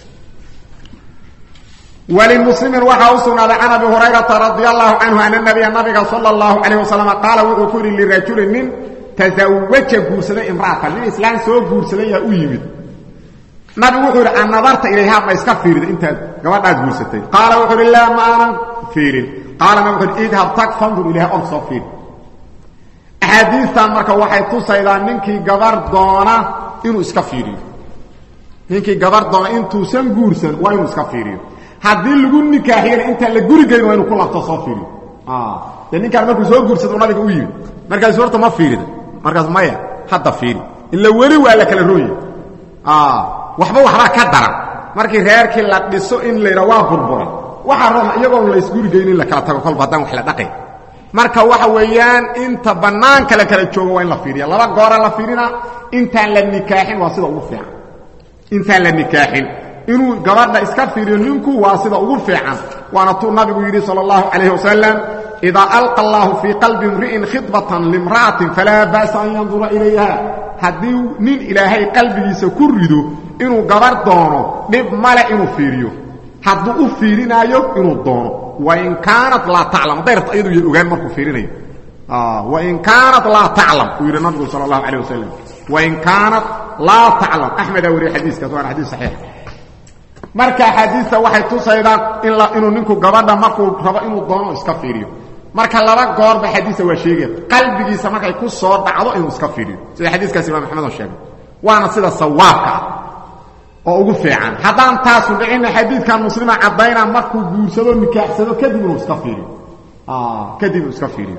wlimuslimin waxaa u sugnaaday can abi hurayrata radi allahu canhu ana nabiya nabiga sala allahu calayh wasalam qaala wuxuu ku yidhi lirajulin nin tasawaja guursaday imra'atan nin islaam soo guursaday yaa u yimid nabigu wuxuu yidhi an nadarta ilayhaa ma iska fiirida intaad gabadhaad guursatay qaala wuxuu yidhi laa ma aanan fiirin qaala nabig wuxu yidhi idhab tag fandur ilayha org soo fiir axaadiistan marka waxay tusaydaa ninkii gabar doona inuu iska fiiriyo ninkii gabar doona intuusan guursan waa inuu iska fiiriyo haddii lagu nikaaxiyana intaan la guri gelin waa inu ku labto soo fiiriyo dee ninkaan markuu soo guursado nabiga u yimid markaas horta ma fiirida markaas maya hadda fiiri ila weli waa la kala rooya waxba waxbaa ka daran markii reerkii la dhiso in la yidha waa burbura waxaa roona iyagoon la isgurigeyn in la kala tago kolba haddaan wax la dhaqay marka waxa weeyaan inta bannaanka la kala joogo waa in la fiiriya laba goora la fiirina intaan la nikaaxin waa sida ugu fiican intaan la nikaaxin inuu gabadha iska fiiriyo ninku waa sida ugu fiican waana tuu nabigu yidhi sal اllahu calayh wasalam idaa alqa allahu fii qalbi imri'in khidbatan limra'atin falaa ba'sa an yandura ilayha haddii nin ilaahay qalbigiisa ku rido inuu gabar doono dhib male inuu fiiriyo hadduu u fiirinaayo inuu doono wain kaanat laa taclam hadday rabto ayadu ya ogaan markuu fiirinayo wain kaanat laa taclam uu yidhi nabigu sal اllahu calayh wasalam wain kaanat laa taclam axmedaa wariye xadiiskaas waana xadiis saxiix marka axaadiista waxay tusaydaa inuu ninku gabadha markuu rabo inuu doono iska fiiriyo marka laba goorba xadiista waa sheegaya qalbigiisa markay ku soo dhacdo inuu iska fiiriyo sida xadiiskaas imaam axmed oo sheegay waana sida sawaabka ah oo ugu fiican haddaan taasu dhicinna xadiidkan muslima caddayna markuu guursado nikaaxsado kadib inuu iska fiiriyo kadib inuu iska fiiriyo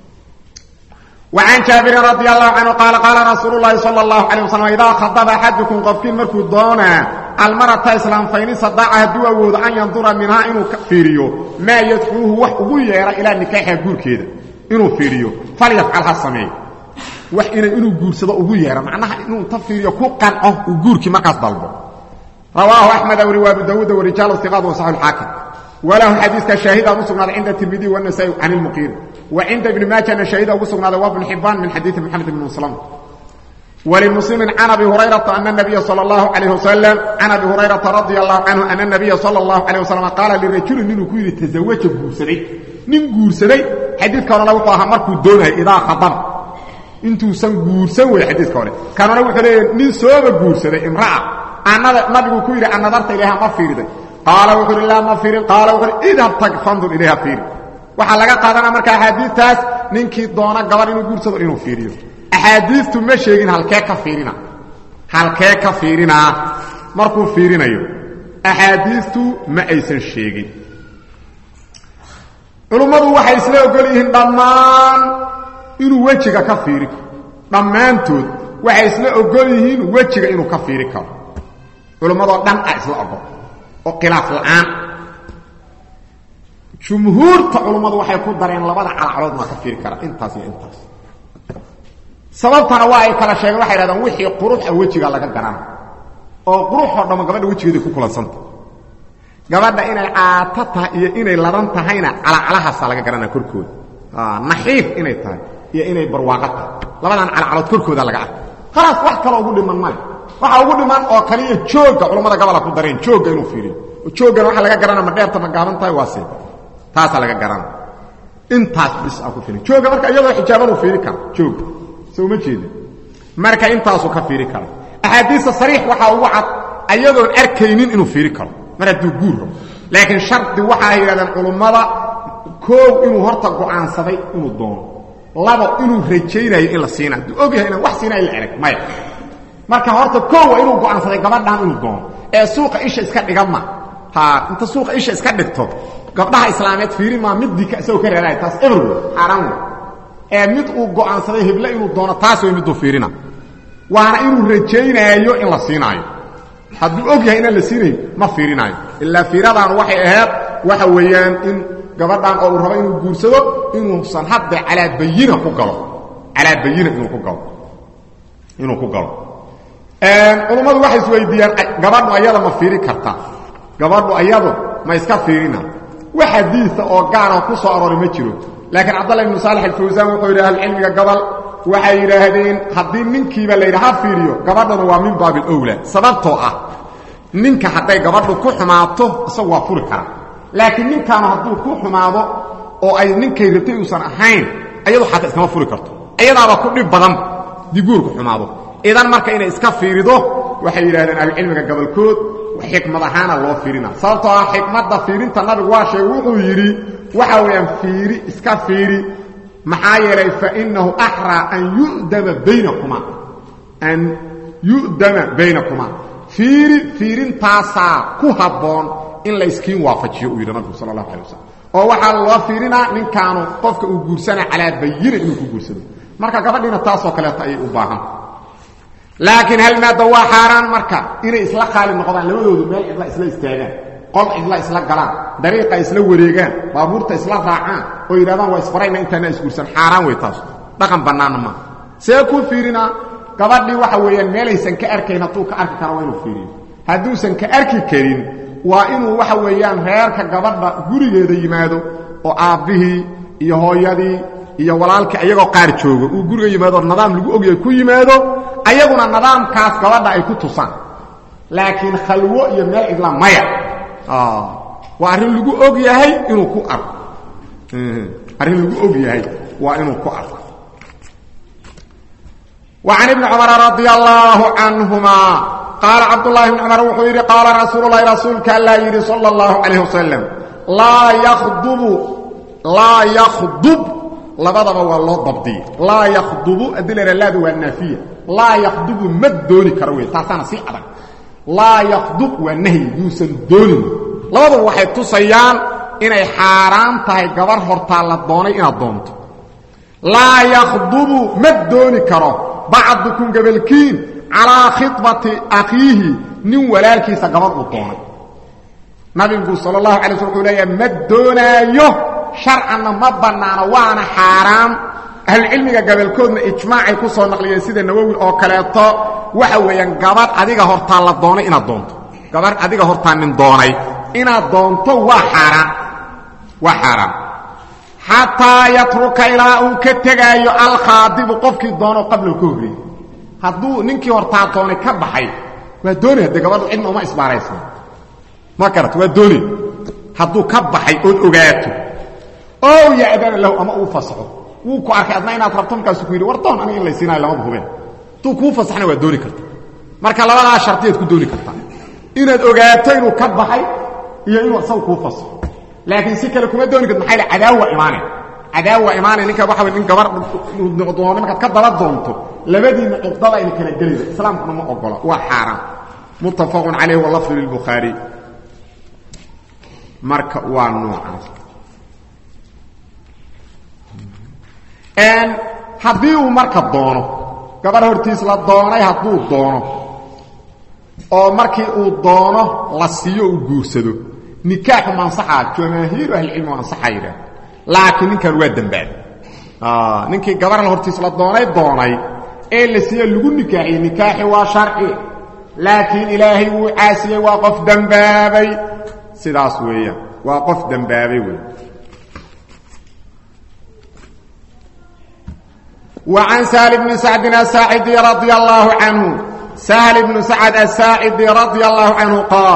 وعن جابر رضي الله عنه قال قال رسول الله صلى الله عليه وسلم إذا خضب أحدكم قفكين مركو دونا المرأة إسلام فإن صدعها دو أود أن ينظر منها إنه فيريو ما يدعوه وحقو يرى إلى نكاح يقول كده إنه فيريو فليفعلها السميع wax inay inuu guursado ugu yeero macnaha inuu ta fiiriyo ku qanco uu guurkii markaas dalbo rawaahu axmed wri wa abu dawuud warijaal iqaad wa saxu lxaakim walahu xadiiska shaahida ugu sugnaaday cinda tirmidiy wanasaa'i can ilmuqiiri wa cinda ibni maajana shaahida ugu sugnaaday wa bn xibaan min xadiidi moxamed ibn muslam ولمسلم عن أبي هريرة أن النبي صلى الله عليه وسلم عن أبي هريرة رضي الله عنه أن النبي صلى الله عليه وسلم قال للرجل نينو كيري تزوج غورسدي نين غورسدي حديث كان لو قاها مركو دونه إذا خطب intuusan guursan wey xadiiska hore kanuna wuxuu leeyahy nin sooba guursaday imra'a anada nabigu ku yidhi anadarta ilayha ma fiiriday qaala wuxuu ihi laa ma fiirin qaala wuxuu ihi idhab tag fandur ilayha fiiri waxaa laga qaadanaa marka axaadiistaas ninkii doona gabar inuu guursado inuu fiiriyo axaadiistu ma sheegin halkee ka fiirina halkee ka fiirinaa markuu fiirinayo axaadiistu ma aysan sheegin culummadu waxay isla ogol yihiin dhammaan inuu wejiga ka fiiri karo dhammaantood waxay isla ogol yihiin wejiga inuu ka fiiri karo culummadoo dhan a isla ogol oo khilaaf la'aan jumhuurta culummadu waxay ku dareen labada calacalood maa ka fiiri kara intaas iyo intaas sababtana waa ay kala sheegeen waxay hahdaan wixii qurux a wejiga laga garana oo quruxoo dhamma gabadha wejigeeday ku kulansanta gabadha inay caato tahay iyo inay ladan tahayna calacalahaasa laga garanaa korkooda naxiif inay tahay iyo inay barwaaqo tahay labadan calacalood korkooda laga arka khalaas wax kaloo ugu dhiman male waxa ugu dhiman oo kaliya joogga culammada gabola ku dareen joogga inuu fiiriyo jooggan waxaa laga garana ma dheerta ma gaaban tahay waa see taasaa laga garana intaas bis a ku fiiri joogga marka iyadoo xijaabanuu fiiri kara joogga soo ma jeeda marka intaasuu ka fiiri kara axaadiista sariix waxaa ugu cad ayadoon arkaynin inuu fiiri karo mar hadduu guur rabo laakiin shardi waxaa yidhahdeen culummada koow inuu horta go'aansaday inuu doono labo inuu rajaynayo in la siina hadduu og yahay inaan wax siinayo la erag maya marka horta koow waa inuu go'aansaday gabadhan inuu doono ee suuqa isha iska dhiga ma ha inta suuqa isha iska dhigto gabdhaha islaameed fiiri maa middii isagoo ka reeraaya taas everyway xaaraan wey ee mid uu go'aansaday heble inuu doono taas way miduu fiirina waana inuu rajaynaayo in la siinaayo hadduu og yahay inaan la siinayn ma fiirinaayo ilaa fiiradaan waxay ahayd waxa weeyaan in gabadhan oo uu rabo inuu guursado inuusan hadda calaa bayina ku galo calaa bayina inuu ku galo inuu ku galo culummadu waxay isweydiiyaan gabadhu ayada ma fiiri karta gabadhu ayadu ma iska fiirina wax xadiisa oo gaara ku soo arooray ma jiro laakiin cabdallah ibnu saalax alfawsaan wuxuu yidhi ahlucilmiga gobol waxay yidhaahdeen haddii ninkiiba la yidha ha fiiriyo gabadhana waa min baabi alowla sababtoo ah ninka hadday gabadhu ku xumaato isagu waa furi kara laakiin ninkaanu hadduu ku xumaado oo ay ninkay rabtay uusan ahayn ayadu xataa iskama furi karto iyadaaba ku dhib badan dii guurku xumaado idan marka inay iska fiirido waxay yidhahdeen ahlucilmiga gobolkood xikmad ahaana loo fiirina sababtoo ah xikmadda fiirinta nabigu waa sheegay wuxuu yidhi waxa weeyaan fiiri iska fiiri maxaa yeelay fainahu axraa an yudama baynakuma an yu'dama baynakumaa fiiri fiirintaasaa ku habboon in la yskiin waafajiyo uu yidhi nabigu sala allahu alay wasalam oo waxaa loo fiirinaa ninkaanu qofka uu guursana calaa bayina inuu ku guursado marka gabadhiina taasoo kaleeto ayay u baahanta laakiin hal maada waa xaaraan marka inay isla qaali noqdaan labadoodu meel cidla isla istaagaan qol cidla isla galaan dariiqa isla wareegaan baabuurta isla raacaan oo yidhahdaan waa isfarayna intaana isguursan xaaraan wey taas dhaqan bannaanna maaha see ku fiirinaa gabadhii waxa weeyaan meelaysan ka arkayn hadduu ka arki karo waa inuu fiiriyo hadduusan ka arki karin waa inuu waxa weeyaan reerka gabadha gurigeeda yimaado oo aabbihii iyo hooyadii iyo walaalkii ayagoo qaar joogo uu guriga yimaado nidaam lagu ogyahay ku yimaado ayaguna nidaamkaas gabadha ay ku tusaan laakiin khalwo iyo meel cidla maya waa arrin lagu og yahay inuu ku arko arrin lagu og yahay waa inuu ku arko وعن ابن عمر رضي الله عنهما قال عبد الله بن عمر وxuu yidhi قاaل رasuuل اللhi رasuulka aلa yidhi صلى الله عليه وسلم laa ykdب laa ykdب labadaba waa loo dabdiye laa ykdbu adii la laada waa naafiya laa ykdbu ma dooni karo wey taasaana sii adag laa ykdb waa nahyi yuusan doonin labadaba waxay tusayaan inay xaaraan tahay gabar hortaa la doonay inaad doonto laa ykdbu ma dooni karo bacdukum gabalkiin calaa khibati akhiihi nin walaalkiisa gabadh uu doonay nabigu sal اlahu alay sl wuxuu leeyaha ma doonaayo sharcanna ma bannaano waana xaaraam ahlucilmiga gabalkoodna ijmaacay ku soo naqliyeen sida nawowi oo kaleeto waxa weeyaan gabadh adiga hortaa la doonay inaad doonto gabadh adiga hortaa nin doonay inaad doonto waa xaaraan waa xaaraan xataa yatruka ilaa uu ka tegaayo alkhaadibu qofkii doono qabla ka horreeyey hadduu ninkii hortaa doonay ka baxay waa doonaya dee gabadhu cidna uma isbaaraysan ma garat waa doonay hadduu ka baxay ood ogaato oo ya'dana lahu ama uu fasaxo wuu ku arkay adna inaad rabto markaasu ku yidhi war doon aniga in laysiinayo lamada hubeen hadduu kuu fasaxna waa dooni karta marka labadaa shardiyaad ku dooni kartaa inaad ogaato inuu ka baxay iyo inuu isagu kuu fasaxo laakiin si kale kuma dooni karto maxaa yidhi cadaawa imaane cadaawa imaane ninka waxa nin gabar doono markaad ka daba doonto labadiinna cuqdada ayna kala gelaysa islaamkuna ma ogola waa xaaraan muttafaqun calayh walafdu lilbukhaari marka waa noocaas haddii uu marka doono gabar hortiis la doonay hadduu doono oo markii uu doono la siiyo uu guursado nikaaxu ma ansaxaa jamaahiiru ahlicilmi waa ansaxaa yidhaah laakiin ninkan waa dembaabay ninkii gabar hortiis la doonay doonay ee la siiyo lagu nikaaxiyey nikaaxi waa sharci laakiin ilaahay wuu caasiyey waa qof dembaabay sidaas weeyaan waa qof dembaabay wey وعن سهل بن سعد الساعدي رضي الله عنه سهل بن سعد الساعدي رضي الله عنه قال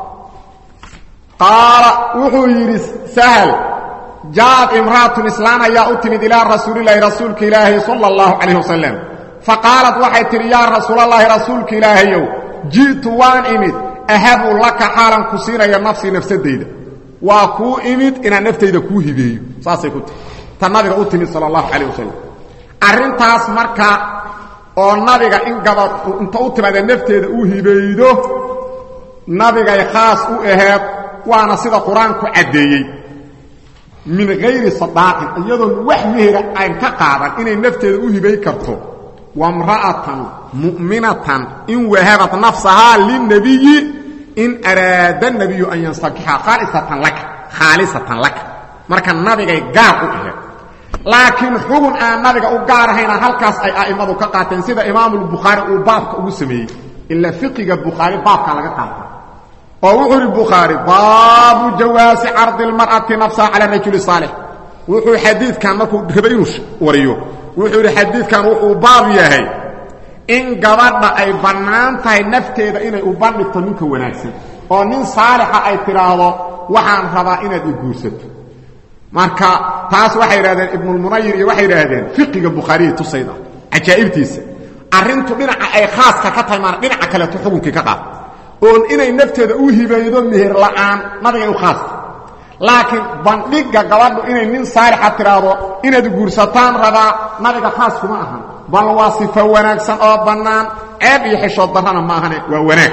قال وحو يرس سهل جاءت امرأة إسلام يا أتمد إلى رسول الله رسولك إلهي صلى الله عليه وسلم فقالت وحيت يا رسول الله رسولك إلهي جئت وان إمد أهب لك حالا كسينا يا نفسي نفس الديدة وكو إمد إن نفتيدة كو هبيو ساسي كنت تنبغ أتمد صلى الله عليه وسلم arrintaas marka oo nabiga in gabad inta u timaada nafteeda u hibaydo nabigay khaas u aheed waana sida qur-aanku caddeeyey min hayri sadaaqin iyadoon wax mehera ayn ka qaadan inay nafteeda u hibay karto wamra'atan mu'minatan in wahabat nafsahaa lilnabiyi in araada nabiyu an yansakixa khaalisatan laka khaalisatan laka marka nabigay gaar u aheed laakiin xugun aan nabiga u gaar ahayna halkaas ay a'immadu ka qaateen sida imaamulbukhaari uu baabka ugu sameeyey ilaa fiqiga bukhaari baabka laga qaata oo wuxuu ihi bukhaari baabu jawaasi cardi lmar'ati nafsaha cala rajuli saalix wuxuu xadiidkan markuu raba inuu wariyo wuxuu yidhi xadiidkan wuxuu baab yahay in gabadha ay bannaan tahay nafteeda inay u bandhigto ninka wanaagsan oo nin saalixa ay tidhaahdo waxaan rabaa inaad i guursato marka taas waxay idhahdeen ibnulmunayir iyo waxay idhaahdeen fiqiga bukhaariya tusayda cajaa'ibtiisa arrintu dhinaca ay khaaska ka tahay maana dhinaca kaleeto xukunkii ka qaad oon inay nafteeda u hibaydo meher la'aan nabigay u khaasta laakiin bandhigga gabadhu inay nin saalixa tidhaahdo inaad guursataan rabaa nabiga khaas kuma ahan bal waa sifo wanaagsan oo bannaan ceeb iyo xishood darrana ma ahane waa wanaag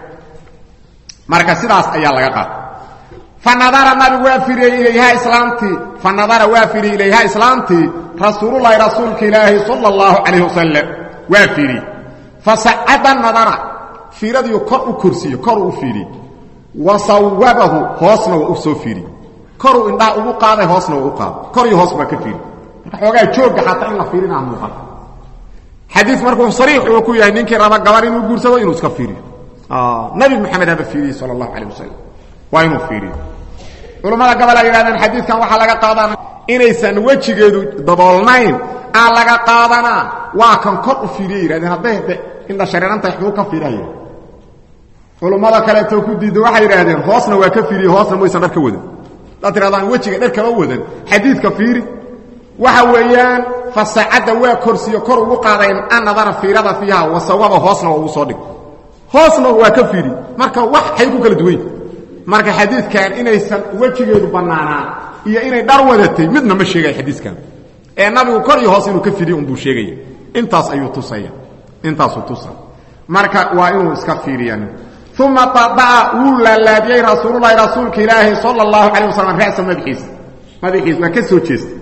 marka sidaas ayaa laga qaata fanadara nabigu waa firiyey ilayha islaamtii fanadara waa firiyey ilayha islaamtii rasuululahi rasuulka ilaahi sala allahu calayh wasalam waa fiiriyey fasacada nadara fiiradiiu kor u korsiiye koruu u fiiriyey wa sawabahu hoosna waa u soo fiiriyey koruu indhaha ugu qaaday hoosna waa u qaaday kor iyo hoos baa ka fiiriy marka xoogaa joogga xataa in la fiirinaa muuqan xadiis markuu sariix uu ku yahay ninkii raba gabar inuu guursado inuu iska fiiriyo nabi maxamed haba fiiriyey sala allahu calayh wasalam waa inuu fiiriyo culammada gabal ay yidhahdeen xadiidkan waxaa laga qaadanaa inaysan wejigeedu daboolnayn aan laga qaadanaa waa kan kor u fiiriye yidhahdeen hadday de indha shareerantahay xuu ka fiiraya culummada kaleetoo ku diidda waxay yidhaahdeen hoosna waa ka fiiriye hoosna maysan dhar ka wadan haddaad tirahdaan wejiga dhar kama wadan xadiidka fiiri waxa weeyaan fasacadda waa korsiyo kor ugu qaadayn annadara fiirada fiiha wasawaba hoosna waa ugu soo dhig hoosna waa ka fiiri marka wax xay ku kala duwany marka xadiidkan inaysan wejigeedu bannaanaan iyo inay dhar wadatay midna ma sheegaya xadiiskan ee nabigu kor iyo hoos inuu ka fidiyo unbuu sheegaya intaas ayuu tusaya intaasuu tusa marka waa inuu iska fiiriya uma adaca wuu laalaadiyey rasuululahi rasuulka ilaahi sala allahu calayh wasalam ra'sa madaxiisa madaxiisa waa ka soo jeestay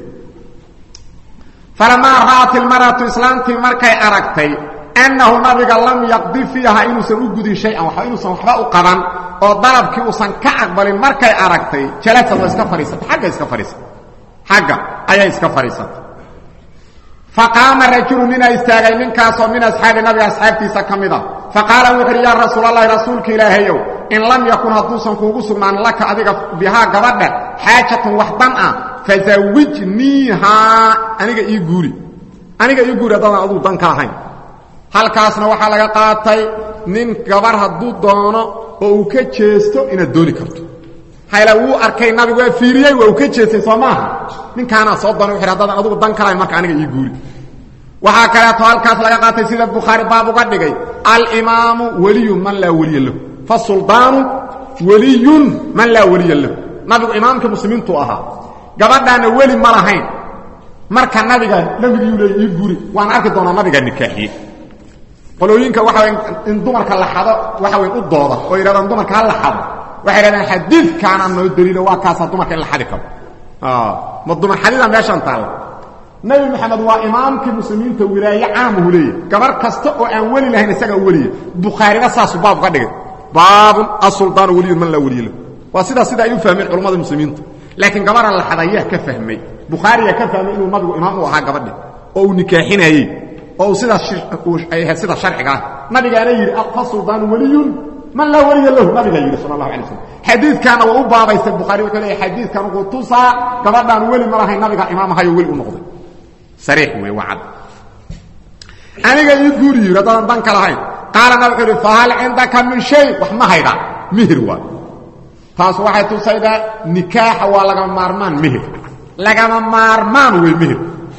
falamaa ra'at ilmar'atu islaamtii markay aragtay annahu nabiga lam yaqdi fiiha inuusan u gudin shay-an waxba inuusan waxba u qaban oo dalabkii uusan ka aqbalin markay aragtay jalasa waa iska fadhiisatay xagga iska fadhiisatay xagga ayay iska fadhiisatay faqaama rajulu ninaa istaagay ninkaasoo min asxaabi nabiga asxaabtiisa ka mid a faqaala wuxu uhi yaa rasuulalahi rasuulka ilaahayow in lam yakun hadduusan kuugu sugnaan laka adiga bihaa gabadha xaajatun wax dan ah fazawijniihaa aniga ii guuri aniga ii guuri haddadaan aduu dan ka ahayn halkaasna waxaa laga qaatay nin gabar hadduu doono oo uu ka jeesto inaad dooni karto hayla wuu arkay nabigu waa fiiriyey waa uu ka jeestay soo maaha ninkaanaa soo doonay wuxu haddaadan adugu dan kalahayn marka aniga ii guuri waxaa kaleeto halkaas laga qaatay sida bukhaari baab uga dhigay alimaamu weliyun man laa weliya lahu fasuldaanu weliyun man laa weliya lahu nabigu imaamka muslimiintu ahaa gabadhaana weli ma lahayn marka nabiga nabigii leey ii guuri waan arki doonaa nabiga nikaaxiye qolooyinka waxa way in dumarka la xado waxa way u dooda oo yidhahdaan dumarka ha la xado waxay yidhahdaan xadiidkaana noo daliilo waa kaasaa dumarka in la xadi karo ma dumar xadida meeshaan taalla nabi maxamed waa imaamkii muslimiinta wilaaye caamuhu leeyahy gabar kasta oo aan weli lahayn isagaa weliya bukhaarina saasuu baab uga dhigay baabun asuldaanu weliyun man laa weliya lahu waa sidaas sida ay u fahmeen culammada muslimiinta laakiin gabara la xadayaa ka fahmay bukhaariyaa ka fahmay inuu nabigu imaam u ahaa gabadhi oo uu nikaaxinayey oo uu sidaas ay ahayd sida sharciga ah nabigaana yidhi fasuldaanu weliyun man laa weliya lahu nabigaa yidhi sal allahu alay slam xadiidkaana waa u baabaystay bukhaari wuxuu leeyahy xadiidkan wuxuu tusaa gabadhaan weli ma lahayn nabiga imaam ahayo weli u noqday sariix wey waa cad aniga ii guuri yidhi haddaadan dan ka lahayn qaalana wuxuu idhi fahal cindaka min shay wax ma haydaa mihir waa taas waxay tusaydaa nikaaxa waa lagama maarmaan mihir lagama maarmaan wey mihir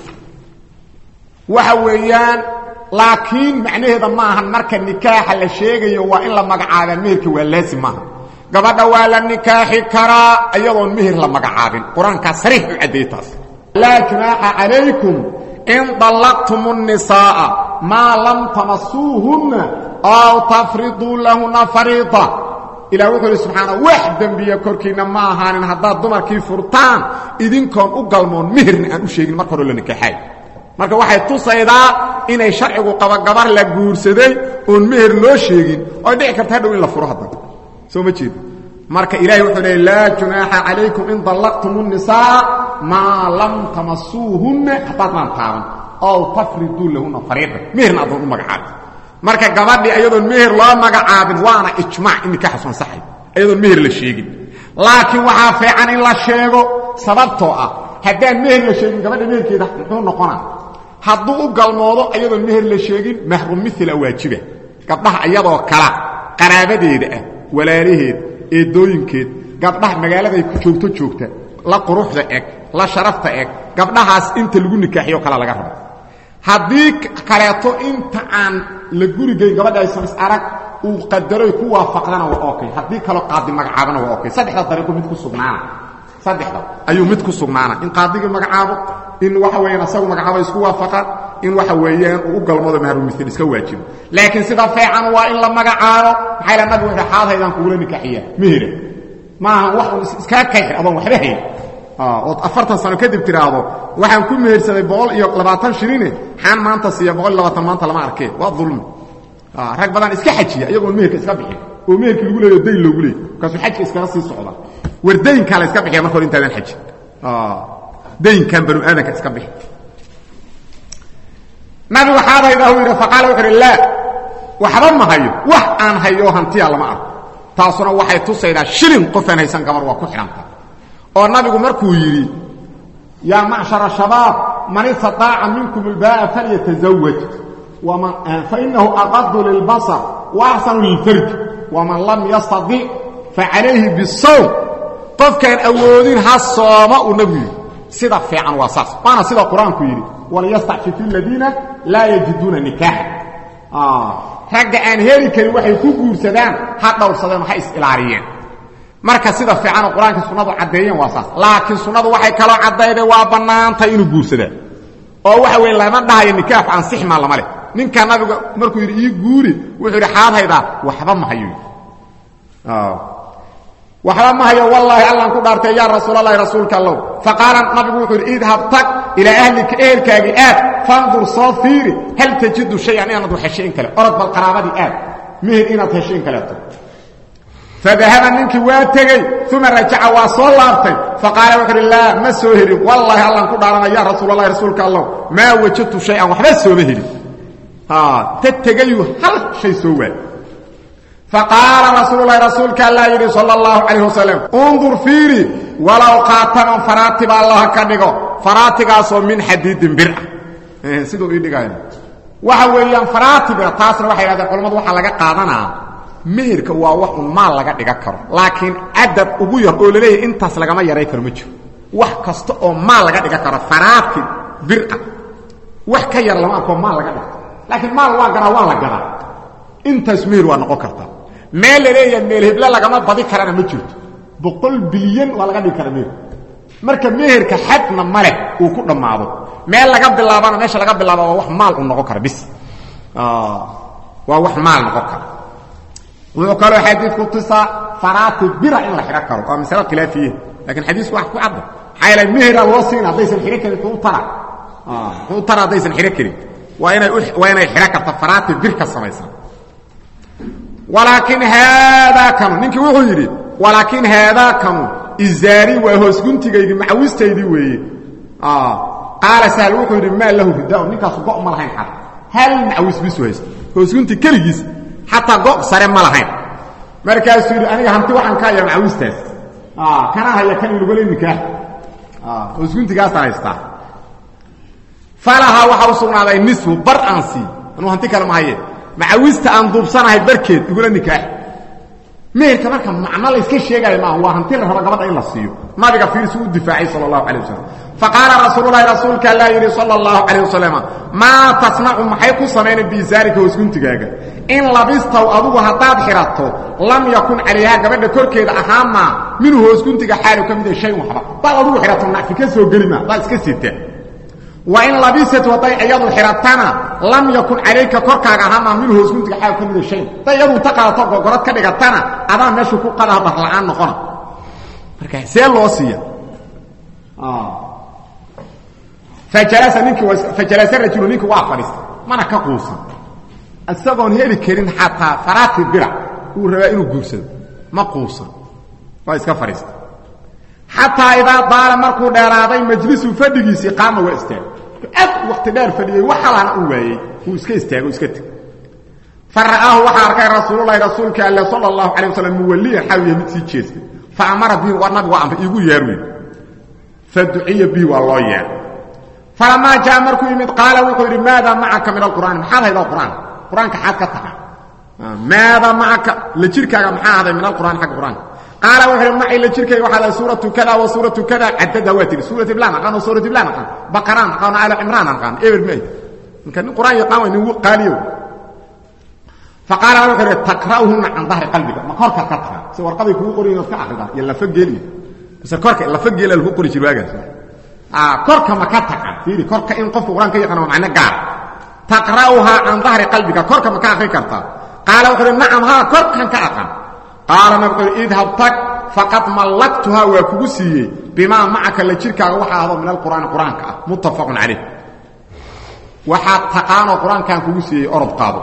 waxa weeyaan laakiin macnaheeda ma ahan marka nikaaxa la sheegayo waa in la magacaabaa mihirka waa laasim maaha gabadha waa la nikaaxi karaa iyadoon mihir la magacaabin qur-aankaa sariix u caddeeyey taas laa junaaxa calaykum in dallaqtum الnisaaءa maa lam tamasuuhunna aw tafriduu lahuna fariida ilah wuxuu ihi subxaana wax dembiya korkiinna ma ahaanin haddaad dumarkii furtaan idinkoon u galmoon mihirna aan u sheegin marka hore la nikaaxaay marka waxay tusaydaa inay sharcigu qaba gabar la guursaday oon meher loo sheegin oy dhici karta hadhow in la furo haddana soo ma jeed marka ilahay wuxuu leey laa junaaxa calaykum in dallaqtum الnisaa maa lam tamasuuhunna haddaad maan taaban ow tafriduu lahuna fariida meherna adoon u magacaabin marka gabadhii ayadoon meher loo magacaabin waana ijmaac in nikaaxasu ansaxay ayadoon meher la sheegin laakiin waxaa fiican in la sheego sababtoo ah haddaan meher la sheegin gabadha meherkeeda muxuu noqonaa hadduu u galmoodo ayadoon meher la sheegin mahrum mila waajiba gabdhaha iyadoo kala qaraabadeeda ah walaalaheed eedooyinkeed gabdhaha magaaladay ku joogto joogta la quruxda eg la sharafta eg gabdhahaas inta lagu nikaaxiyo kale laga rabo haddii kaleeto inta aan la gurigeyn gabadha aysan is arag uu qadaroy ku waafaqdana waa okay haddii kaloo qaadi magacaabana waa okay saddexda dariiqo mid ku sugnaana saddexda ayuu mid ku sugnaana in qaadigii magacaabo in waxa weeyaan asagu magacaabo isku waafaqaan in waxa weeyaan uu u galmado mahrumithil iska waajibo laakiin sida fiican waa in la magacaabo maxaa ila nabigu wuxuu xaadhaydaan kugula nikaaxiya mihira maaha wax un iskaa kayxir adoon waxba hayn ood afartan sano kadib tiraahdo waxaan ku mehersaday boqol iyo labaatan shirine xaan maanta siiya boqol iyo labaatan maanta lama arkee waa dulmi rag badan iska xajiya iyagoon meherka iska bixin oo meherkii lagu leeyo dayn loogu leey markaasuu xajka iskaga sii socda war daynkaa la iska bixiya marka hore intaadan xajin daynkan banu aadanka iska bixi nabigu xaadayda uu yidhi faqaala wuxu uhi laa waxba ma hayo wax aan hayo hantiya lama arko taasuna waxay tusaydaa shilin qofaan haysan gabar waa ku xidhanta oo nabigu markuu yidhi yaa macshara shabaab man istataaca minkum ilbaa'a falyatazawaj fainahu aqadu lilbasar waaxsanu lilfarj waman lam yastadic facalayhi bisawm qofkaan awoodin ha sooma uu nabigu yidhi sida fiican waa saas waana sida qur-aanku yidhi waliyastacfifu aladiina laa yajiduuna nikaaxa ragga aan heli karin waxay ku guursadaan ha dhowrsadeen ha is-ilaariyeen marka sida fiicanoo qur-aanka sunnadu caddeeyeen waa saas laakiin sunnadu waxay kaloo caddayday waa bannaantay inuu guursadaa oo waxa weye lama dhahayo nikaaxu ansixmaa lama leh ninka nabiga markuu yidhi ii guuri wuxuu yidhi xaadhaydaa waxba ma hayo waxba ma hayo wallaahi allaan ku dhaartay yaa rasuulalahi rasuulka allow faqaala nabigu wuxuu yidhi idhab tag ilaa ahlika ehelkaagii aad fandur soo fiiri hal tajidu shayan inaad wax heshay in kale orod bal qaraabadii aad mihir inaad heshay in kaleeto fadahaba ninkii waa tegey uma rajaca waa soo laabtay faqaala wuxu uhi laa ma soo helin wallaahi allaan ku dhaaranay ya rasuulalahi rasuulka allow maa wajadtu shay-an waxba sooma helin ta tegayuu hal shay soo waay faqaala rasuululahi rasuulka allaa yidhi sal اllahu calayh wasalam undur fiiri walow qaataman faraatiba allaha ka dhigo faraatigaasoo min xadiidin bir ah siduu ii dhigaayo waxa weeyaan faraatiba taasna waxay hahdeen culamadu waxaa laga qaadanaa meherka waa wax un maal laga dhiga karo laakiin cadad ugu yar oo laleeyahay intaas lagama yaray karo ma jiro wax kasta oo maal laga dhiga karo faraati bira wax ka yar lama arkoo maal laga dhiga laakiin maal waa garaa waa la gadaa intaas meher waa noqon kartaa meel la leeyahay meel heble lagama badi karana ma jirto boqol bilyan waa laga dhigi kara meher marka meherka xadna maleh uu ku dhammaado meel laga bilaabana meesha laga bilaaba waa wax maal u noqon kara bis waa wax maal noqon kara wuxuu kaloo xadiidku tusaa faraati bira in la xidho karo waa masalo khilaafiye lakiin xadiisku wax ku cadda maxaa yeele mehera loo siin haddaysan xidho karin muxuu tara muxuu tara haddaysan xidho karin waa inay waa inay xidho karta faraati bir ka samaysan walaakiin haadaa kanu ninkii wuxuu yidhi walaakiin haadaa kanu izaari waa hoosguntigaydii macawistaydii weeye qaala sahl wuxuu yidhi maa lahu ridaa ninkaasu go' ma lahayn xata hal macawis bisu haysta hoosgunti keligiis xataa go' sare ma lahayn markaasuu yidhi aniga hanti waxaan ka hayaa macawistaas kana haya kan ilugole nikaax hoosguntigaasaan haystaa falahaa waxaa u sugnaaday nisfu bar aan sii anuu hanti kale ma haye macawista aan duubsanahay barkeed igula nikaax meherka marka macno la iska sheegaayo maaha waa hanti la raba gabadha in la siiyo nabiga fiirsi u difaacay sal allahu calay wasalam faqaala rasuululahi rasuulka allaa yidhi sala allahu calayh wasalam maa tasnacu maxay ku samaynay biisaarika hoosguntigaaga in labistaw adugu haddaad xidhato lam yakun calayhaa gabadha korkeeda ahaamaa minhu hoosguntiga xaalu ka mida shayn waxba hadaad adugu xidhato nacfi ka soo geli maa hadaad iska sita wain labisatu hadday iyadu xidhatana lam yakun calayka korkaaga ahaamaa minhu hoosguntiga xaalu ka mida shayn hadday iyadu inta qaadato gogorad ka dhigatana adaa meeshu ku qadaha barla'aan noqona marka see loo siiya fajalasa ninkii fajalasa rajulu ninkii waa fadhiistay mana ka quusan isagoon heli karin xataa faraati bira uu rabaa inuu guursado ma quusan waa iska fadhiistay xataa idaa daala markuu dheeraaday majlisu fadhigiisii qaama waa istaagay aad wakti dheer fadhiyey wax halana u waayey wuu iska istaago iska teg fa ra'aahu waxaa arkay rasuululahi rasuulka alle sala allahu calay wasalam muwalliyan xawiya mid sii jeestay fa amara bihi waa nabigu waa amray iigu yeerwey fa duciya bihi waa loo yeer falamaa jaa markuu yimid qaala wuxuu yidhi maada macaka min alqur'aani maxaad haydaa qur'aan qur-aanka xaad ka taqa maada macaka la jirkaaga maxaa haday min alqur'aani xagga qur'aanka qaala wuxuu yidhi macay la jirkayga waxaa haday suuratu kada wa suuratu kada cadada waa tihi suurat iblaan aqaan oo suurat iblaan aqaan baqaraan aqaan aala cimraan aqaan eber may ninka nin qur'aan yaqaan way nin qaaliyow faqaala wuxuu yidhi takra'uhunna can dahri qalbiga ma korka ka taga si warqaday kugu qorayin ood ka akrida iyo lafa geeliyo mise korka lafa geela lagu qori jir waagaas korka ma ka taqan fiiri korka in qofka quraan ka yaqaan waa macno gaar taqra'uhaa can dahri qalbiga korka ma ka akhri kartaa qaala wuxuu uhi nacam haa korkan ka aqan qaala nabigu wuxuu idhab tag faqad mallaktuhaa waa kugu siiyey bimaa macaka la jirkaaga waxaa ahdo min alqur'aani qur-aanka ah muttafaqun calayh waxaad taqaanoo qur-aankan kugu siiyey orod qaado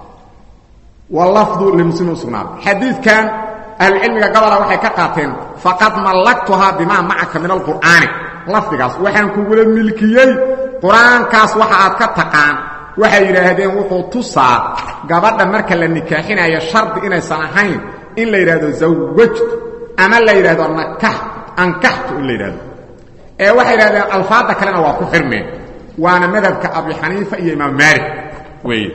walafdu limuslimin usugnaaday xadiidkan ahlucilmiga gabola waxay ka qaateen faqad mallaktuhaa bimaa macaka min alqur'aani lafdigaas waxaan kugula milkiyey qur-aankaas waxa aad ka taqaan waxay yidhaahdeen wuxuu tusaa gabadha marka la nikaaxinayo shardi inaysan ahayn in la yidhahdo zawajtu ama la yidhahdo nakax ankaxtu in la yidhahdo ee waxay yidhahdeen alfaadda kalena waa ku xirmeen waana madhabka abi xaniifa iyo imaam maalik weeye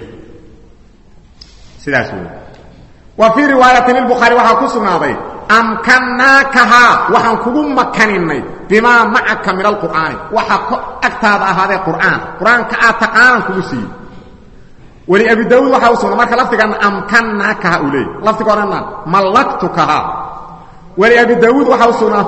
sidaas wey wa fii riwaayatin lbukhaari waxaa ku sugnaaday amkannaakahaa waxaan kugu makaninay bimaa macaka min alqur'aani waxa agtaada ahaadee qur'aan qur-aanka aad taqaanaan kugu siiyey weli abi daawuud waxaa u sugna marka lafdiganna amkannaakaha uu leeyay lafdiga odhanna mallaktukahaa weli abi daawuud waxaa u sugnaa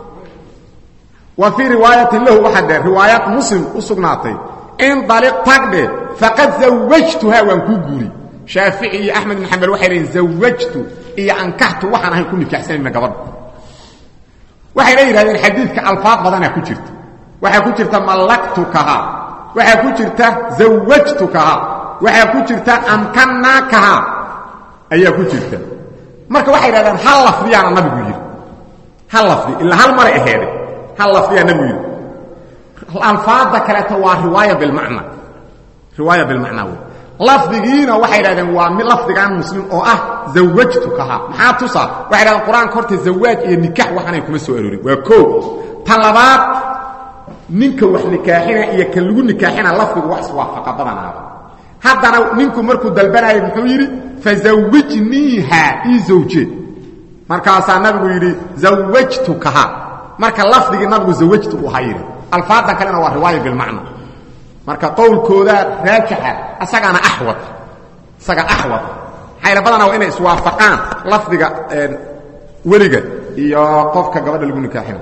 wa fii riwaayatin lahu waxaa dheer riwaayaad muslim u sugnaatay in daliq tagdhe faqad zawajtuhaa waan kuu guuri shaafici iyo axmed bin xambal waxay leeyiin zawajtu iyo ankaxtu waxaan ahayn ku nikaaxsanayna gabadha waxayna yidhahdeen xadiidka alfaad badanaa ku jirta waxaa ku jirta mallaktukahaa waxaa ku jirta zawajtukahaa waxaa ku jirta amkannaakahaa ayaa ku jirta marka waxay yidhahdeen hal lafdiyaana nabigu yidhi hal lafdi ilaa hal maray aheede hal lafdiyaa nabigu yidhi alfaadda kaleeto waa riwaaya bilmacna riwaaya bilmacnaa wey lafdigiina waxay dhahdeen waa mi lafdigan muslim oo ah zawajtukahaa maxaa tusaa waxay dhahdeen qur-aanka horta zawaaj iyo nikaax waxaanay kuma soo aroorin waa koo tan labaad ninka wax nikaaxina iyo kan lagu nikaaxina lafdigu wax iswaafaqa badanaaba haddana ninku markuu dalbanayay muxuu yidhi fazawijniiha ii zawje markaasaa nabigu yidhi zawajtukaha marka lafdigii nabigu zawajtu uu ha yidhi alfaadan kalena waa riwaaya bilmacna marka qowlkooda raajixa isagaana axwad isaga axwad xayla badana waa inay iswaafaqaan lafdiga weliga iyo qofka gabadha lagu nikaaxina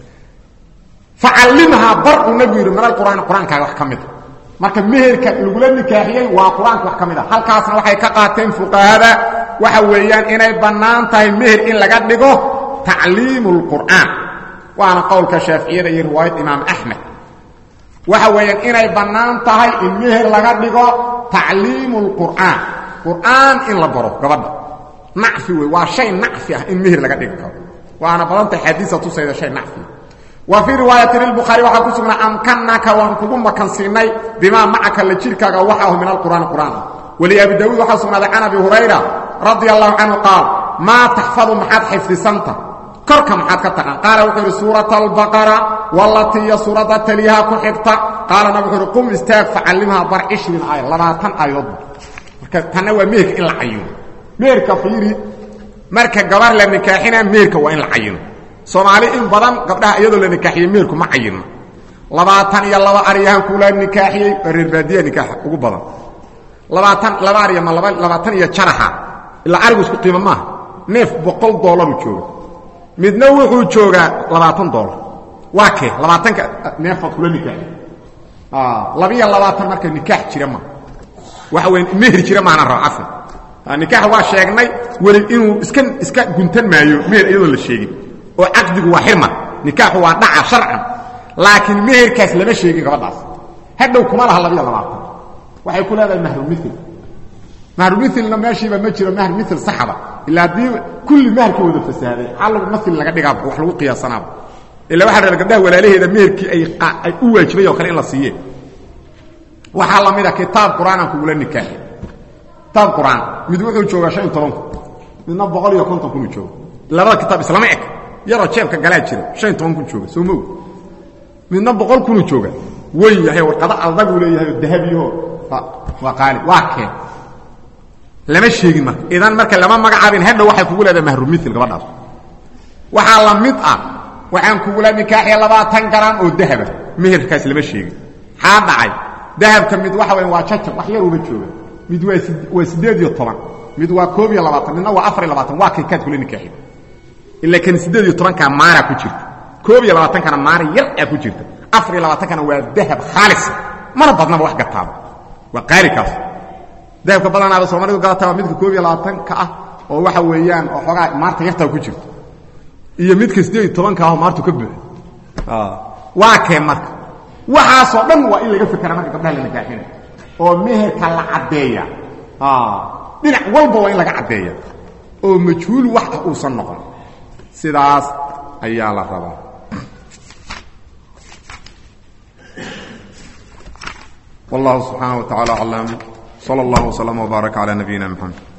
facallimhaa bar uu nabigu yidhi min alqur'aani qur-aankaaga wax ka mida marka meherka lagula nikaaxiyey waa qur-aanka wax ka mid a halkaasna waxay ka qaateen fuqahada waxa weeyaan inay bannaan tahay meher in laga dhigo tacliimu اlqur'aan waana qowlka shaaficiyada iyo riwaayad imaam axmed waxa weeyaan inay bannaan tahay in meher laga dhigo tacliimu اlqur'aan qur'aan in la baro gabadha nacfi wey waa shay nacfi ah in meher laga dhigi karo waana badantahay xadiisa tusayda shay nacfi wa fii riwaayati lilbukhaari waxaa ku sugnaa amkanaka waan kugu makansiinay bimaa macaka la jirkaaga waxaahu min alqur'aani qur'aan ah waliabi daawuud waxaa sugnaaday can abi hurayra radia allahu canhu qaal maa taxfadu maxaad xifdisanta korka maxaad ka taqaan qaala wuxuu yidhi suurata albaqara walatiya suuradda taliyaha ku xigta qaalana wuxuu yidhi qum istaag facallimhaa bar cishrin aaya labaatan aayadoodba marka tanna waa meherka in la cayino meherka fiiri marka gabar la nikaaxina meherka waa in la cayino soomaali in badan gabdhaha iyadoo la nikaaxiyey meherku ma cayino labaatan iyo laba aryahan kula nikaaxiyey waa reer baadiya nikaaxa ugu badan labaatan laba arya ma labaatan iyo jaraxa ilaa arigu isku qiimo maaha neef boqol doolaru jooga midna wuxuu joogaa labaatan dolar waa kee labaatanka neefaad kula nikaaxi labiyo labaatan marka nikaax jira ma waxa wey meher jira maana raba cafan nikaax waa sheegnay weli inuu iska iska guntan maayo meher iyadoon la sheegin oo caqdigu waa xirma nikaaxu waa dhaca sharcan laakiin meherkaas lama sheegin gabadhaas hadhow kuma laha labiyo labaatan waxay ku leedahay mahrumil mahrumilna meeshiiba ma jiro mahr mil saxaba ilaa haddii kulli maharka wada fasaaday xalagu mail laga dhigaaba wax lagu qiyaasanaaba ila waxa la gabdhaha walaalaheeda meherkii ay u waajibay oo kale in la siiye waxaa la mida kitaab qur'aanaan kugula nikaaxi kitaab qur'aan mid wuxuu joogaa shan iyo toban kun midna boqol iyo konton kunuu jooga labada kitaab islama eg yaroo jeebka galaa jira shan iyo toban kun jooga soo moog midna boqol kunuu jooga wen yahay warqado aldaguu leeyahay oo dahabiyaho waa qaali waa keen lama sheegin marka idan marka lama magacaabin hadhow waxay kugu leedahay mahrumil gabadhaas waxaa la mid ah waxaan kugula nikaaxiya labaatan garam oo dahaba meherkaas lama sheegin xaa dhacay dahabka mid waxa weya waa jajab wax yaruuba jooga mid waa waa siddeed iyo toban mid waa koob iyo labaatan midna waa afar iyo labaatan waa kay kaad kula nikaaxiya ila kan siddeed iyo tobankaa maara ku jirta koob iyo labaatankana maara yar aa ku jirta afar iyo labaatankana waa dahab khaalisa mana badnaba wax gataaba waa qaalikaas dahabka badanaaba soomaalidu galataba midka koob iyo labaatanka ah oo waxa weeyaan oo xoogaa maarta yartaa ku jirto iyo midka siddeed iyo tobanka ah oo maartu ka buuxo waa kee marka waxaasoo dhan waa in laga fekera marka gabdhaha la nikaaxinay oo meherka la caddeeya dhinac walba waa in laga caddeeya oo majhuul wax ah uusan noqon sidaas ayaa la rabaa والله سبحانه وتعالى أعلم صلى الله وسلم وبارك على نبينا محمد